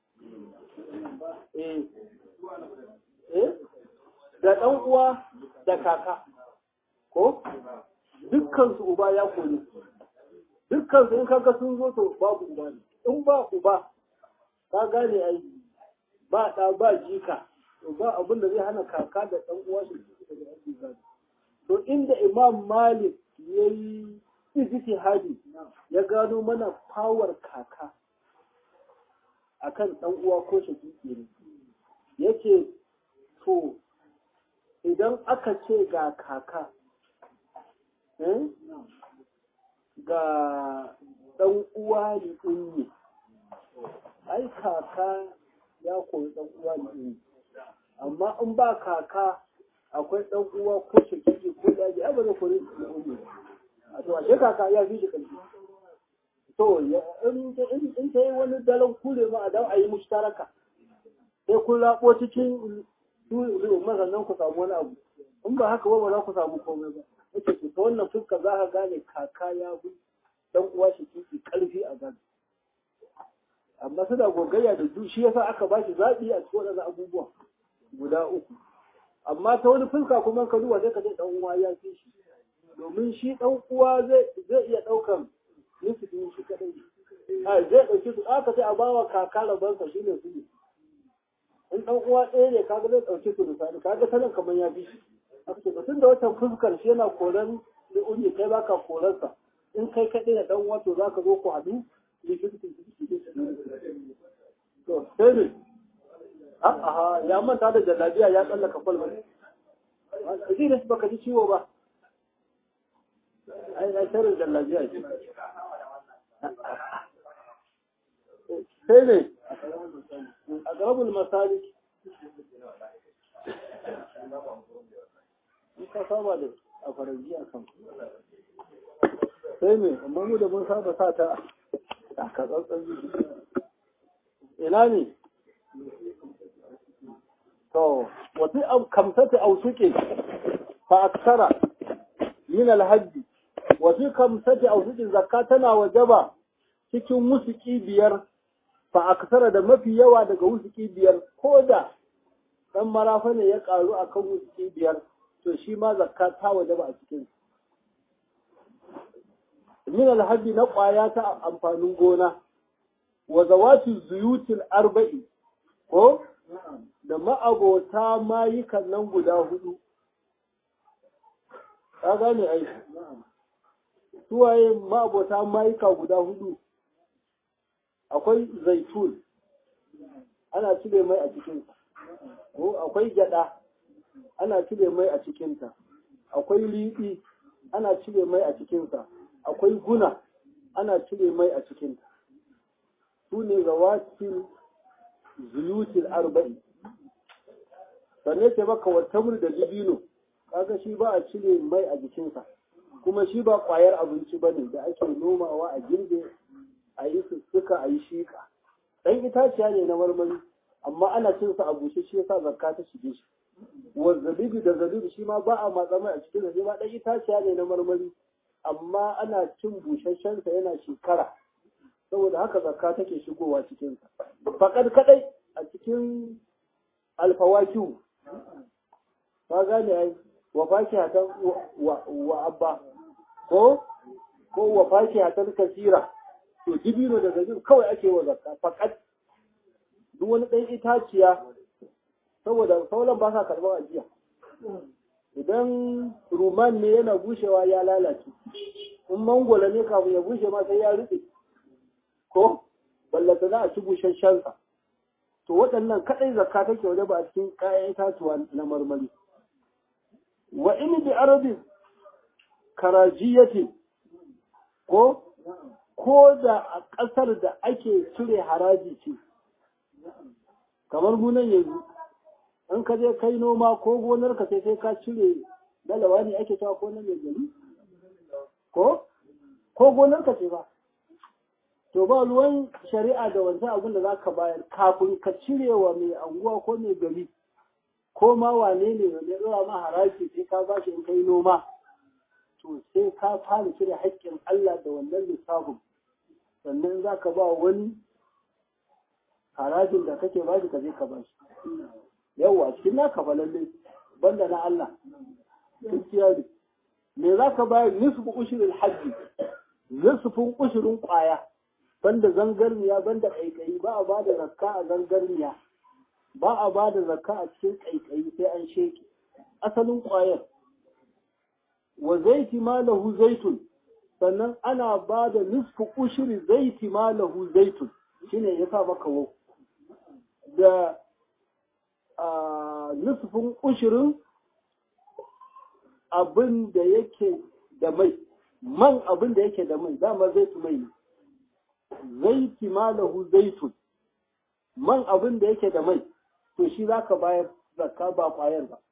eh eh da ɗan uwa da kaka ko dukkan su uba ya kore dukkan su in kaga sun zo to babu uba ne in ba uba ka gane ai ba ɗa ba jika to ba abin da zai hana kaka da ɗan uwa shi daga ake gado to inda imam malik ya yi ijtihadi ya gano mana power kaka akan ɗan uwa ko shakiki ne yace to idan aka ce ga kaka ga ɗan uwa ne ummi ai kaka ya koyi ɗan uwa ne ummi amma in ba kaka akwai ɗan uwa ko shakiki ko daji ai ba zai koyi ne ummi a to ashe kaka ya fi shi ƙarfi to in ta yi wani dalan kure ma a dawo a yi mushtaraka sai kun laɓo cikin sannan ku samu wani abu in ba haka ba ba za ku samu komai ba yake ce ta wannan fuska za ka gane kaka ya fi dan uwa shi kiki karfi a gado amma suna gogayya da du shi yasa aka ba shi zaɓi a cikin waɗannan abubuwa guda uku amma ta wani fuska kuma ka duba sai ka ce dan uwa ya fi shi domin shi dan uwa zai zai iya ɗaukan nisifin shi kadai a zai ɗauki su aka ce a bawa kaka rabansa shi ne su ne in ɗan uwa ɗaya ne kaga zai ɗauki su misali kaga sanin kamar ya fi shi aka ce tun da watan fuskar shi yana koran da uni kai baka koransa in kai kaɗai da ɗan uwa to za ka zo ku haɗu to sai ne a'a ya manta da jallabiya ya tsallaka kwalba ji da baka ji ciwo ba ai na sharin jallabiya ce sai ne a garabul masalik in ka saba da a faranji a kan sai ne amma mu da mun saba sa ta a katsantsan ina ne to wasu kamsata ausuke fa aksara min alhajji wasu kamsata ausuke zakka tana wajaba cikin musuki biyar fa aksara da mafi yawa daga wusuki biyar ko da dan marafa ne ya karu akan wusuki biyar to shi ma zakka ta wajaba a cikin min alhajji na kwaya ta amfanin gona wa zawati zuyutil arba'i ko da ma'abota mayukan nan guda hudu ka gane ai suwaye ma'abota mayuka guda hudu akwai zaitun ana cire mai a cikinsa ko akwai gyada ana cire mai a cikinta akwai liɗi ana cire mai a cikinsa akwai guna ana cire mai a cikinta su ne zawatin zuyutil arba'i sannan ce baka watamur da dibino kaga shi ba a cire mai a jikinsa kuma shi ba kwayar abinci bane da ake nomawa a girbe a yi sussuka a yi shiƙa ɗan itaciya ne na marmari amma ana cin sa a bushe shi yasa zakka ta shige shi wa zabibi da zabibi shi ma ba a matsa mai a cikin sa ma ɗan itaciya ne na marmari amma ana cin busasshen sa yana shekara saboda haka zakka take shigowa cikin sa fakad kadai a cikin alfawakiu ka gane ai wa fakihatan wa abba ko ko wa fakihatan kasira to dibino da zabib kawai ake wa zakka fakat duk wani ɗan itaciya saboda sauran ba sa karɓar ajiya idan ruman ne yana bushewa ya lalace in mangola ne kafin ya bushe ma sai ya rufe ko ballata za a ci busasshensa to waɗannan kaɗai zakka take waje ba a cikin kayan itatuwa na marmari wa in bi arabin karajiyati ko ko da a ƙasar da ake cire haraji ce kamar gunan yanzu in ka je kai noma ko gonar ka sai sai ka cire dalawa ne ake cewa ko na mai gari ko ko gonar ka ce ba to ba ruwan shari'a da wancan abin da za ka bayar kafin ka cire wa mai anguwa ko mai gari ko ma wane ne wanda ya zama ma haraji sai ka bashi in kai noma to sai ka fara cire haƙƙin Allah da wannan lissafin sannan za ka ba wani harajin da kake ba shi ka je ka ba shi yawwa cikin naka fa lalle banda na Allah gaskiya ne me za ka bayar nisfu ushirin hajji nisfin ushirin kwaya banda zangarniya banda kaikayi ba a ba da zakka a zangarniya ba a ba da zakka a cikin kaikayi sai an sheke asalin kwayar wa zaiti ma lahu zaitun sannan ana ba da nisfu ushiri zaiti ma lahu zaitun shine ya sa maka wau da nisfin ushirin abin da yake da mai man abin da yake da mai dama zaitu mai ne zaiti ma lahu zaitun man abin da yake da mai to shi za ka bayar zakka ba kwayar ba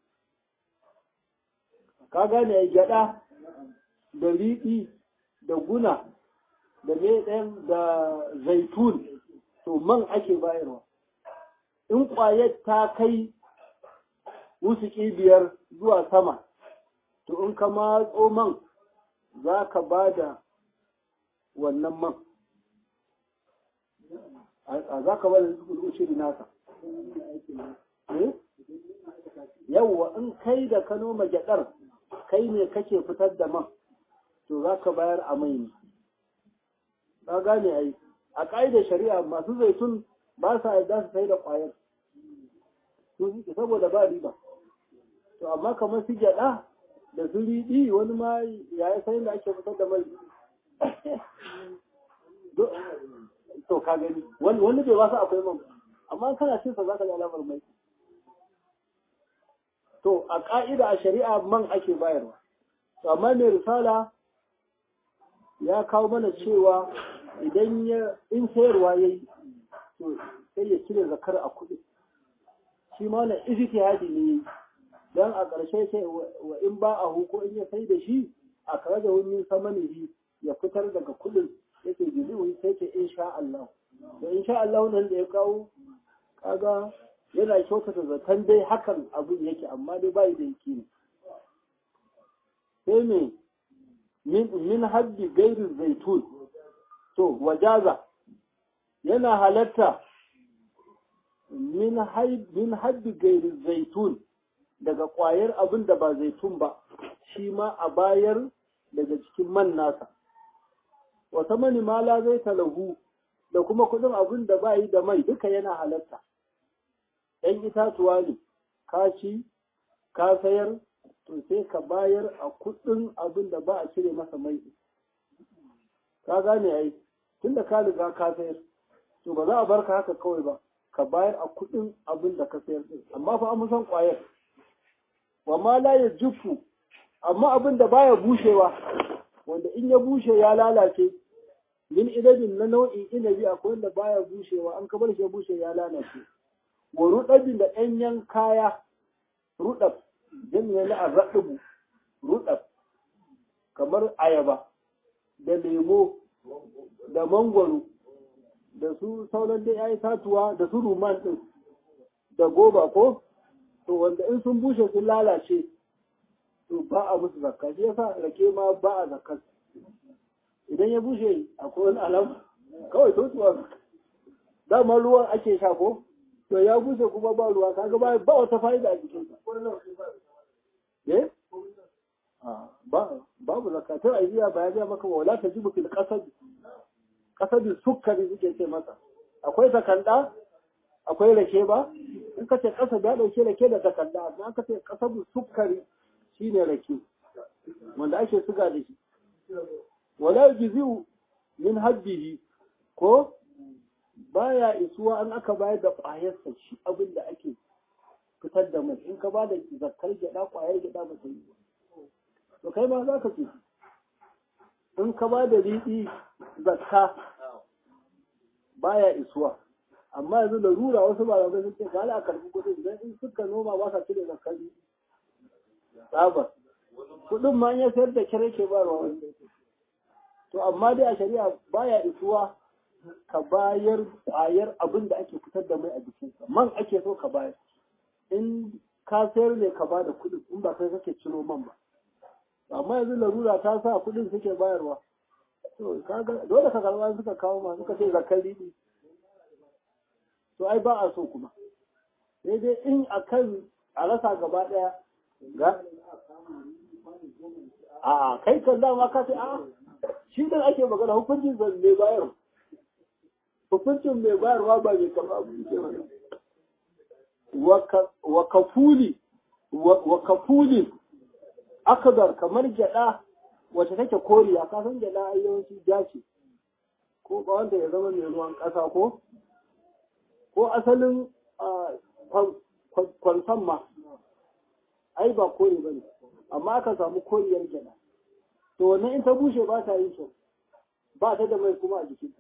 ka gane ya gyada da riɗi da guna da ɗayan da zaitun to man ake bayarwa in ƙwayar ta kai wusuki biyar zuwa sama to in ka matso man za ka ba da wannan man a za ka ba da ushiri nasa yawwa in kai da ka noma gyaɗar kai ne kake fitar da man to za ka bayar a mai ne ka gane ai a ƙa'idar shari'a masu zaitun ba sa yarda su sai da ƙwayar su suke saboda ba riba to amma kamar su gyaɗa da su riɗi wani ma ya yi sayin da ake fitar da mai to ka gani wani bai wasu akwai man amma kana cin sa za ka ga alamar mai to a ƙa'ida a shari'a man ake bayarwa to amma mai risala ya kawo mana cewa idan ya in sayarwa ya yi to sai ya cire zakar a kuɗi shi ma na ijtihadi ne dan a ƙarshe sai wa in ba a ko in ya sai da shi a kare da wani samanihi ya fitar daga kuɗin yake jizu sai ce insha Allah to insha Allah nan da ya kawo kaga yana kyautata zaton dai hakan abin yake amma dai bai da yake ne sai me min haddi gairin zaitun to wajaza yana halatta min haddi gairin zaitun daga ƙwayar abin da ba zaitun ba shi ma a bayar daga cikin man nasa wata mani mala zai talahu da kuma kudin abin da ba yi da mai duka yana halatta ‘yan itatuwa ne ka ci ka sayar to sai ka bayar a kudin abin da ba a cire masa mai ka gane ai tunda ka riga ka sayar to ba za a bar ka haka kawai ba ka bayar a kudin abin da ka sayar din amma fa an san kwayar wa ma la ya jufu amma abin da baya bushewa wanda in ya bushe ya lalace min idabin na nau'in inabi akwai wanda baya bushewa an ka bar shi ya bushe ya lalace wa rudabin da ɗanyen kaya rudab jami'a na arraɗubu rudab kamar ayaba da lemo da mangwaro da su sauran dai ya tatuwa da su ruman ɗin da goba ko to wanda in sun bushe sun lalace to ba a musu zakka shi yasa rake ma ba a zakka idan ya bushe akwai wani alam kawai totuwa dama ruwan ake sha ko to ya bushe kuma ba ruwa kaga ba ba wata fa'ida a jikin sa eh ba babu zakka to ai biya ba ya ga maka wala tajibu fil qasad qasad sukkari suke ce masa akwai takanda akwai rake ba in ka ce kasa ya dauke rake da takanda amma ka ce qasad sukkari shine rake wanda ake suga da shi wala yujzi'u min habbihi ko baya isuwa an aka bayar da ƙwayarsa shi abin da ake fitar da mai in ka ba da zakkar gyaɗa ƙwayar gyaɗa ba ta yi ba to kai ma za ka ce in ka ba da riɗi zakka baya isuwa amma yanzu da rura wasu ba zai sun ce ga ala karɓi kuɗin idan in suka noma ba sa cire zakkar tsabar kuɗin ma ya sayar da kire ke ba ruwa to amma dai a shari'a baya isuwa ka bayar ƙwayar abin da ake fitar da mai a jikinsa man ake so ka bayar in ka sayar ne ka bada kuɗin in ba kai kake ciro man ba amma yanzu larura ta sa kuɗin suke bayarwa to kaga dole ka karɓa suka kawo ma suka ce zakar riɗi to ai ba a so kuma sai dai in akan a rasa gaba ɗaya ga a kai kan dama ka ce a shi da ake magana hukuncin zan mai bayar hukuncin mai bayarwa ba mai kama abu ke mana wa kafuli wa kafuli akadar kamar gyada wacce take koriya ka san gyada ai yawanci ja ce ko ba wanda ya zama mai ruwan ƙasa ko ko asalin kwansan ma ai ba kore ba ne amma aka samu koriyar gyada to wannan in ta bushe ba ta yin kyau ba ta da mai kuma a jikinta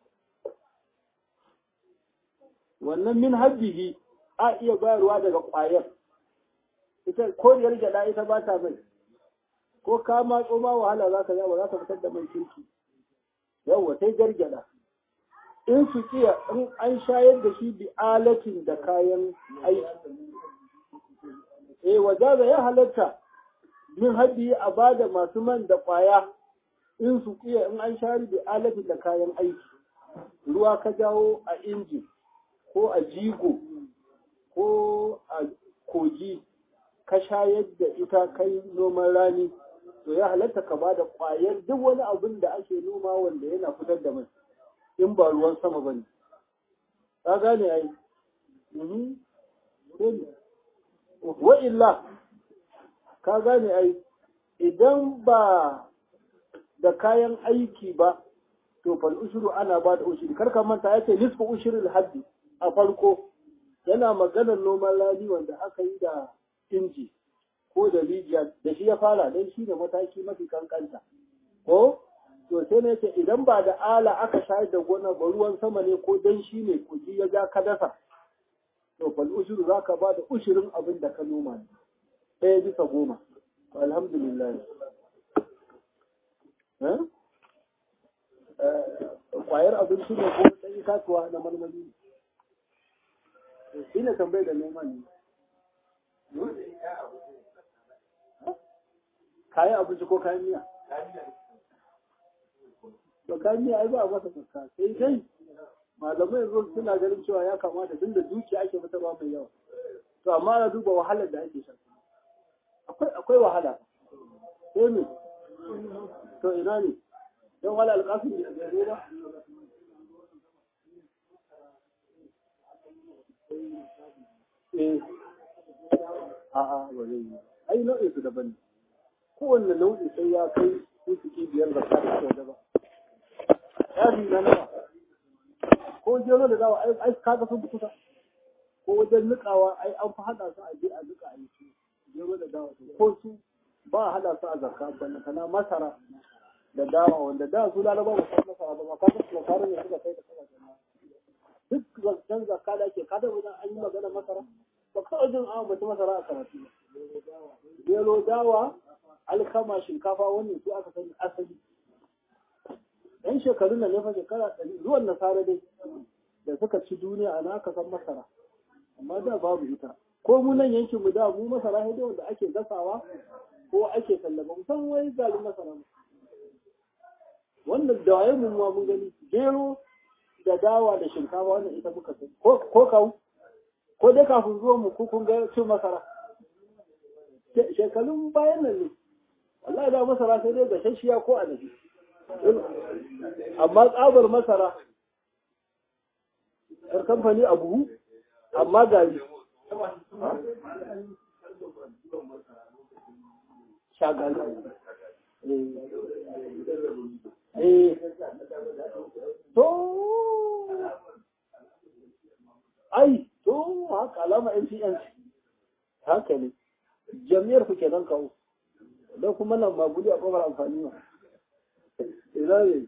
wannan min habbihi a iya bayarwa daga ƙwayar ita koriyar gyada ita ba ta mai ko ka matso ma wahala za ka yi ba za ka fitar da mai kirki yawwa sai gargyada in su kiya in an shayar da shi bi alatin da kayan aiki eh wajaza ya halatta min haddi a bada masu man da kwaya in su kiya in an shayar bi alatin da kayan aiki ruwa ka jawo a inji ko a jigo ko a kogi ka shayar da ita kai noman rani to ya halatta ka ba da ƙwayar duk wani abin da ake noma wanda yana fitar da mai in ba ruwan sama ba ne. Ka gane ai. Wa illa, ka gane ai, idan ba da kayan aiki ba, to fal ushuru ana ba da ushiri. Kar ka manta ya ce nisfu ushirin haddi a farko yana maganar noman rani wanda aka yi da inji. ko da rijiya da shi ya fara don shi ne mataki mafi kankanta ko to sai ne ce idan ba da ala aka shayar da gona ba ruwan sama ne ko dan shi ne kuji ya ja ka dasa to fal ushuru za ka ba da ushirin abin da ka noma ne ɗaya bisa goma alhamdulillah kwayar abinci ne ko ɗan itatuwa na marmari shi ne tambayar da neman ne kayan abinci ko kayan miya? To kayan miya ai ba a masa fuska sai dai malamai yanzu suna ganin cewa ya kamata tun da dukiya ake fitarwa mai yawa. To amma ana duba wahalar da ake shan. Akwai akwai wahala. Sai me? To ina ne? Don wala alƙasin da ya zo ba? Eh. A'a ba zai yi. Ai nau'in su daban ne. kowanne nau'i sai ya kai suke biyar da ta da ba. Yari na nawa. Ko gero da dawa ai kaga sun kusa. Ko wajen nikawa ai an fi haɗa su a je a nika a yi su. Gero da dawa ko su ba a haɗa su a zakka banda kana masara da dawa wanda da su lalaba ba su masara ba ma kaga su masara ne suka kai da kala jama'a. Duk zancen zakka da ake kada wajen an yi magana masara. Ba kawai jin an bata masara a karatu. Gero dawa alkama shinkafa wannan su aka sani asali yan shekarun da fa shekara ɗari ruwan nasara dai da suka ci duniya ana aka san masara amma da babu ita ko mu nan yankin mu da mu masara sai wanda ake gasawa ko ake sallama musan wai galin masara wannan da waye mun ma mun gani gero da dawa da shinkafa wannan ita muka sani ko ko kawu ko dai kafin zuwa mu kun ga cin masara shekarun bayan nan ne wallahi da masara sai dai gashashiya ko anabi amma tsabar masara yar kamfani a buhu amma gari shagali eh to ai to haka alama NCNC haka ne jami'ar ku kenan kawo don kuma nan ba gudi a kofar amfani ba ina ne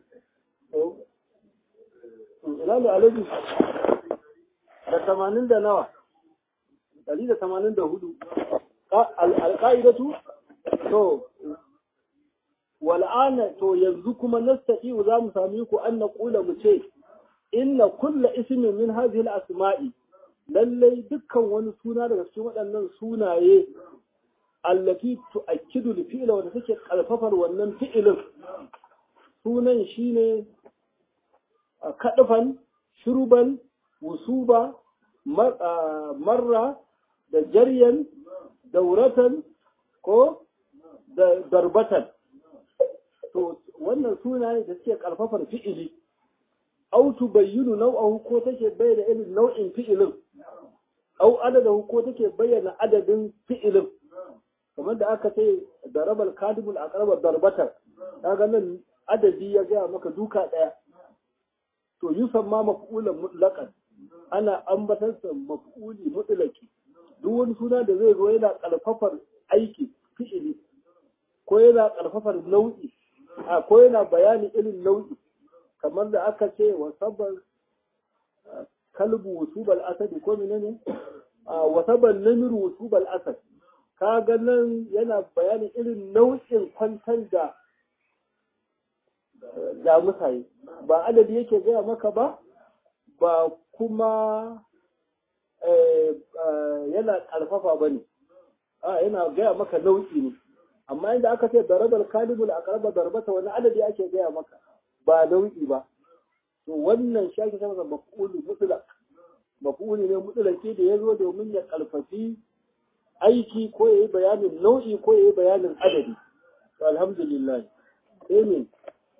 ina ne alaji da tamanin da nawa ɗari da tamanin da hudu alƙa'idatu to wal'ana to yanzu kuma nasta'i za mu sami ku an na ƙula mu ce inna kulla ismin min hadhihi al-asma'i lallai dukkan wani suna daga cikin waɗannan sunaye allati tu'akkidu al-fi'la wanda take karfafar wannan fi'ilin sunan shine kadufan shurban wusuba marra da jaryan dauratan ko da darbatan to wannan sunaye da suke karfafar fi'ili au tubayyinu nau'ahu ko take bayyana irin nau'in fi'ilin au adadahu ko take bayyana adadin fi'ilin kamar da aka ce darabal kadibul aqraba darbatan kaga nan adadi ya gaya maka duka daya to yusamma maf'ulan mutlaqan ana ambatar sa maf'uli mutlaqi duk wani suna da zai zo yana karfafar aiki fi'ili ko yana karfafar nau'i a ko yana bayani irin nau'i kamar da aka ce wa sabar kalbu wusubal asadi ko menene wa sabar namir wusubal asad kaga nan yana bayanin irin nau'in kwantar da jamusaye ba adadi yake gaya maka ba ba kuma yana karfafa ba ne a yana gaya maka nau'i ne amma inda aka ce darabar kalibul a karba darbata wani adadi ake gaya maka ba nau'i ba to wannan shi ake masa maf'ulu mutlaq maf'uli ne mutlaqi da ya zo domin ya karfafi aiki ko ya yi bayanin nau'i ko ya yi bayanin adadi alhamdulillah amin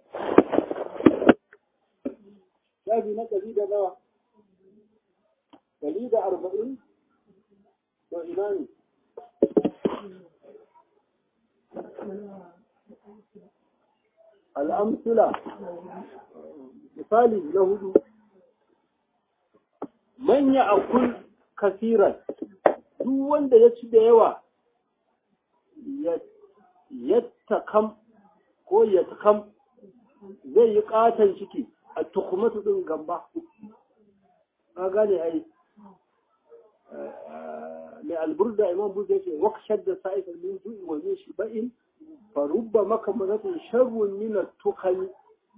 shafi na ɗari da nawa ɗari da arba'in to ina ne al'amsula misali na hudu manya akul kasiran duk wanda ya ci da yawa ya takam ko ya takam zai yi katon ciki a tukumatu ɗin gamba ka gane ai mai alburda imam buza ya ce wakshar da sa'ifar min zu'i wa min shi ba'in farubba maka mazatun sharrun min tukani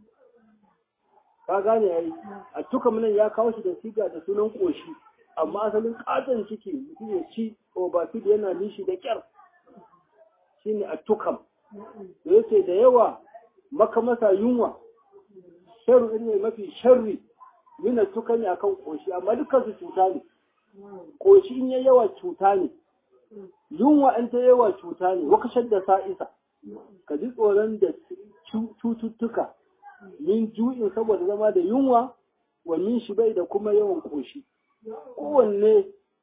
ka gane ai a tukam nan ya kawo shi da siga da sunan koshi amma asalin katon ciki mutum ya ci obafid yana nishi da kyar shine a tukam da yake da yawa maka masa yunwa sharri ne mafi sharri mina tukani akan koshi amma dukkan su cuta ne koshi in ya yawa cuta ne yunwa in ta yawa cuta ne wakashar da sa'isa ka ji tsoron da cututtuka min ju'in saboda zama da yunwa wa min shi bai da kuma yawan koshi kowanne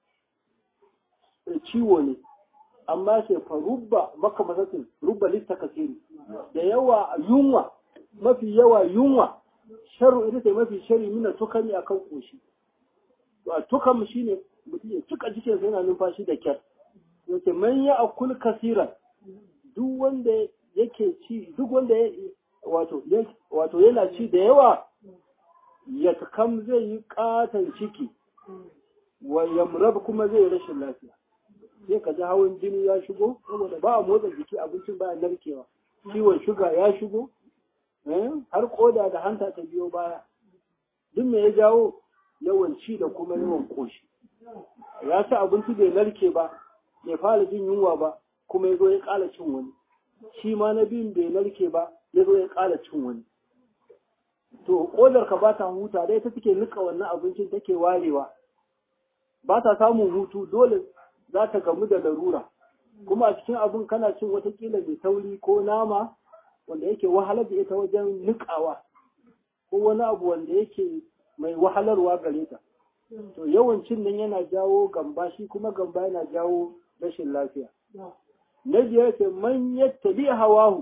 ciwo ne amma sai fa rubba maka masakin rubba lista kasiri da yawa yunwa mafi yawa yunwa sharu ita ce mafi shari mina tukami akan koshi to a tukam shine mutum ya cika cikin yana numfashi da kyar yace man ya akul kasiran duk wanda yake ci duk wanda wato wato yana ci da yawa ya kam zai yi katon ciki wa yamrab kuma zai rashin lafiya sai ka ji hawan jini ya shigo saboda ba a motsa jiki abincin ba a narkewa ciwon shuga ya shigo har koda da hanta ta biyo baya duk me ya jawo yawan ci da kuma yawan koshi ya ci abinci bai narke ba bai fara jin yunwa ba kuma ya zo ya ƙara cin wani shi ma na biyun bai narke ba ya zo ya ƙara cin wani to kodar ka ba ta huta dai ta take nika wannan abincin take warewa ba ta samun hutu dole za ta gamu da larura kuma a cikin abin kana cin watakila mai tauri ko nama wanda yake wahalar da ita wajen nikawa ko wani abu wanda yake mai wahalarwa gare ta to yawancin nan yana jawo gamba shi kuma gamba yana jawo rashin lafiya na biyar ce man yattabi hawahu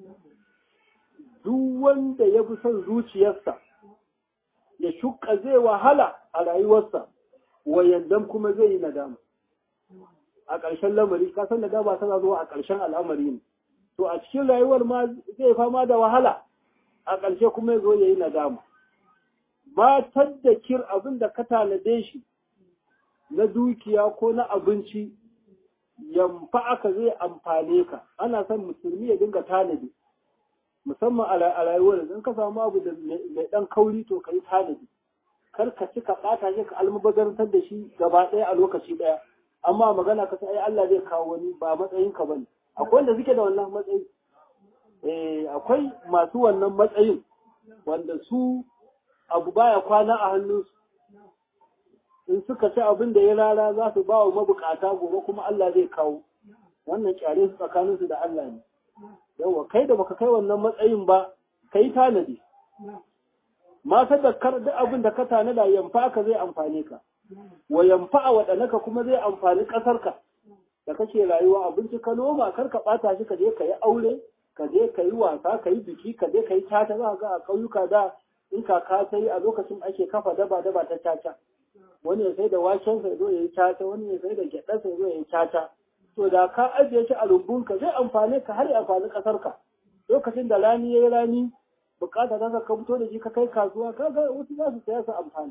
duk wanda ya fi son zuciyarsa ya shuka zai wahala a rayuwarsa wayandan kuma zai yi nadama a ƙarshen lamari ka san nadama tana zuwa a ƙarshen al'amari ne to a cikin rayuwar ma zai fama da wahala a ƙarshe kuma ya zo ya yi nadama matar da kir abin da ka tanade shi na dukiya ko na abinci yamfa aka zai amfane ka ana son musulmi ya dinga tanadi musamman a rayuwar in ka samu abu da mai dan kauri to ka yi tanadi kar ka ci ka ɓata shi ka almubazantar da shi gaba ɗaya a lokaci ɗaya amma magana ka sai Allah zai kawo wani ba matsayin ka bane akwai wanda suke da wannan matsayi eh akwai masu wannan matsayin wanda su abu baya kwana a hannunsu in suka ci abin da ya rara za su ba wa mabukata gobe kuma Allah zai kawo wannan kyare su tsakaninsu da Allah ne yawa kai da baka kai wannan matsayin ba kai tanadi ma sadakkar duk abin da ka tanada yamfa ka zai amfane ka wa yamfa a waɗanaka kuma zai amfani ƙasarka da kake rayuwa abinci ka noma kar ka ɓata shi ka je ka yi aure ka je ka yi wasa ka yi biki ka je ka yi tata za ga a ƙauyuka da in kaka ta yi a lokacin ake kafa daba daba ta caca wani ya sai da waken sa zo ya yi caca wani ya sai da gyaɗa sa zo ya yi caca to da ka ajiye shi a rumbunka zai amfane ka har ya amfani ƙasarka lokacin da rani ya yi rani bukata ta ka fito da shi ka kai kasuwa kaga wasu za su saya su amfani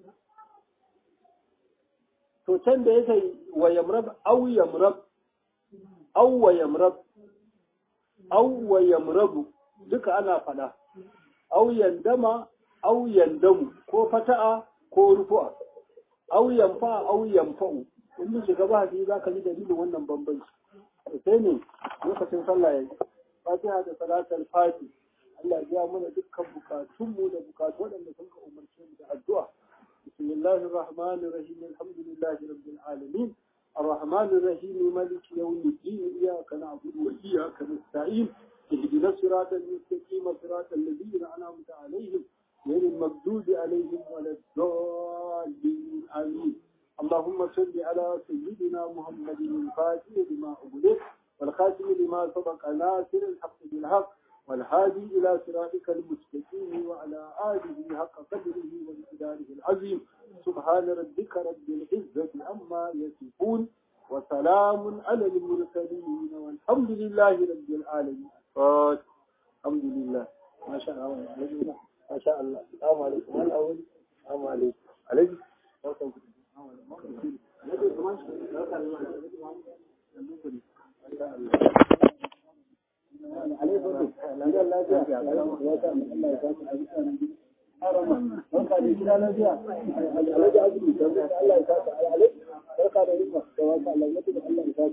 to can da yake wa yamrab aw yamrab aw wa yamrab aw wa yamrabu duka ana fada aw yandama aw yandamu ko fata'a ko rufu'a aw yanfa aw yanfa'u in mun shiga ba hadisi zaka ji dalilin wannan bambanci sai ne lokacin sallah yayi fatiha da salatul fati Allah ya mana dukkan bukatunmu da bukatu waɗanda sun ka umarce mu da addu'a بسم الله الرحمن الرحيم الحمد لله رب العالمين الرحمن الرحيم مالك يوم الدين إياك نعبد وإياك نستعين اهدنا الصراط المستقيم صراط الذين أنعمت عليهم غير المغضوب عليهم ولا الضالين آمين اللهم صل على سيدنا محمد الفاتح لما أغلق والخاتم لما سبق ناصر الحق بالحق والهادي إلى صراطك المستقيم وعلى آله حق قدره ومقداره العظيم سبحان ربك رب العزة عما يصفون وسلام على المرسلين والحمد لله رب العالمين الحمد لله ما شاء الله ما شاء الله السلام عليكم الأول السلام عليكم عليكم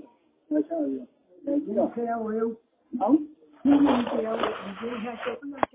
Masha Allah.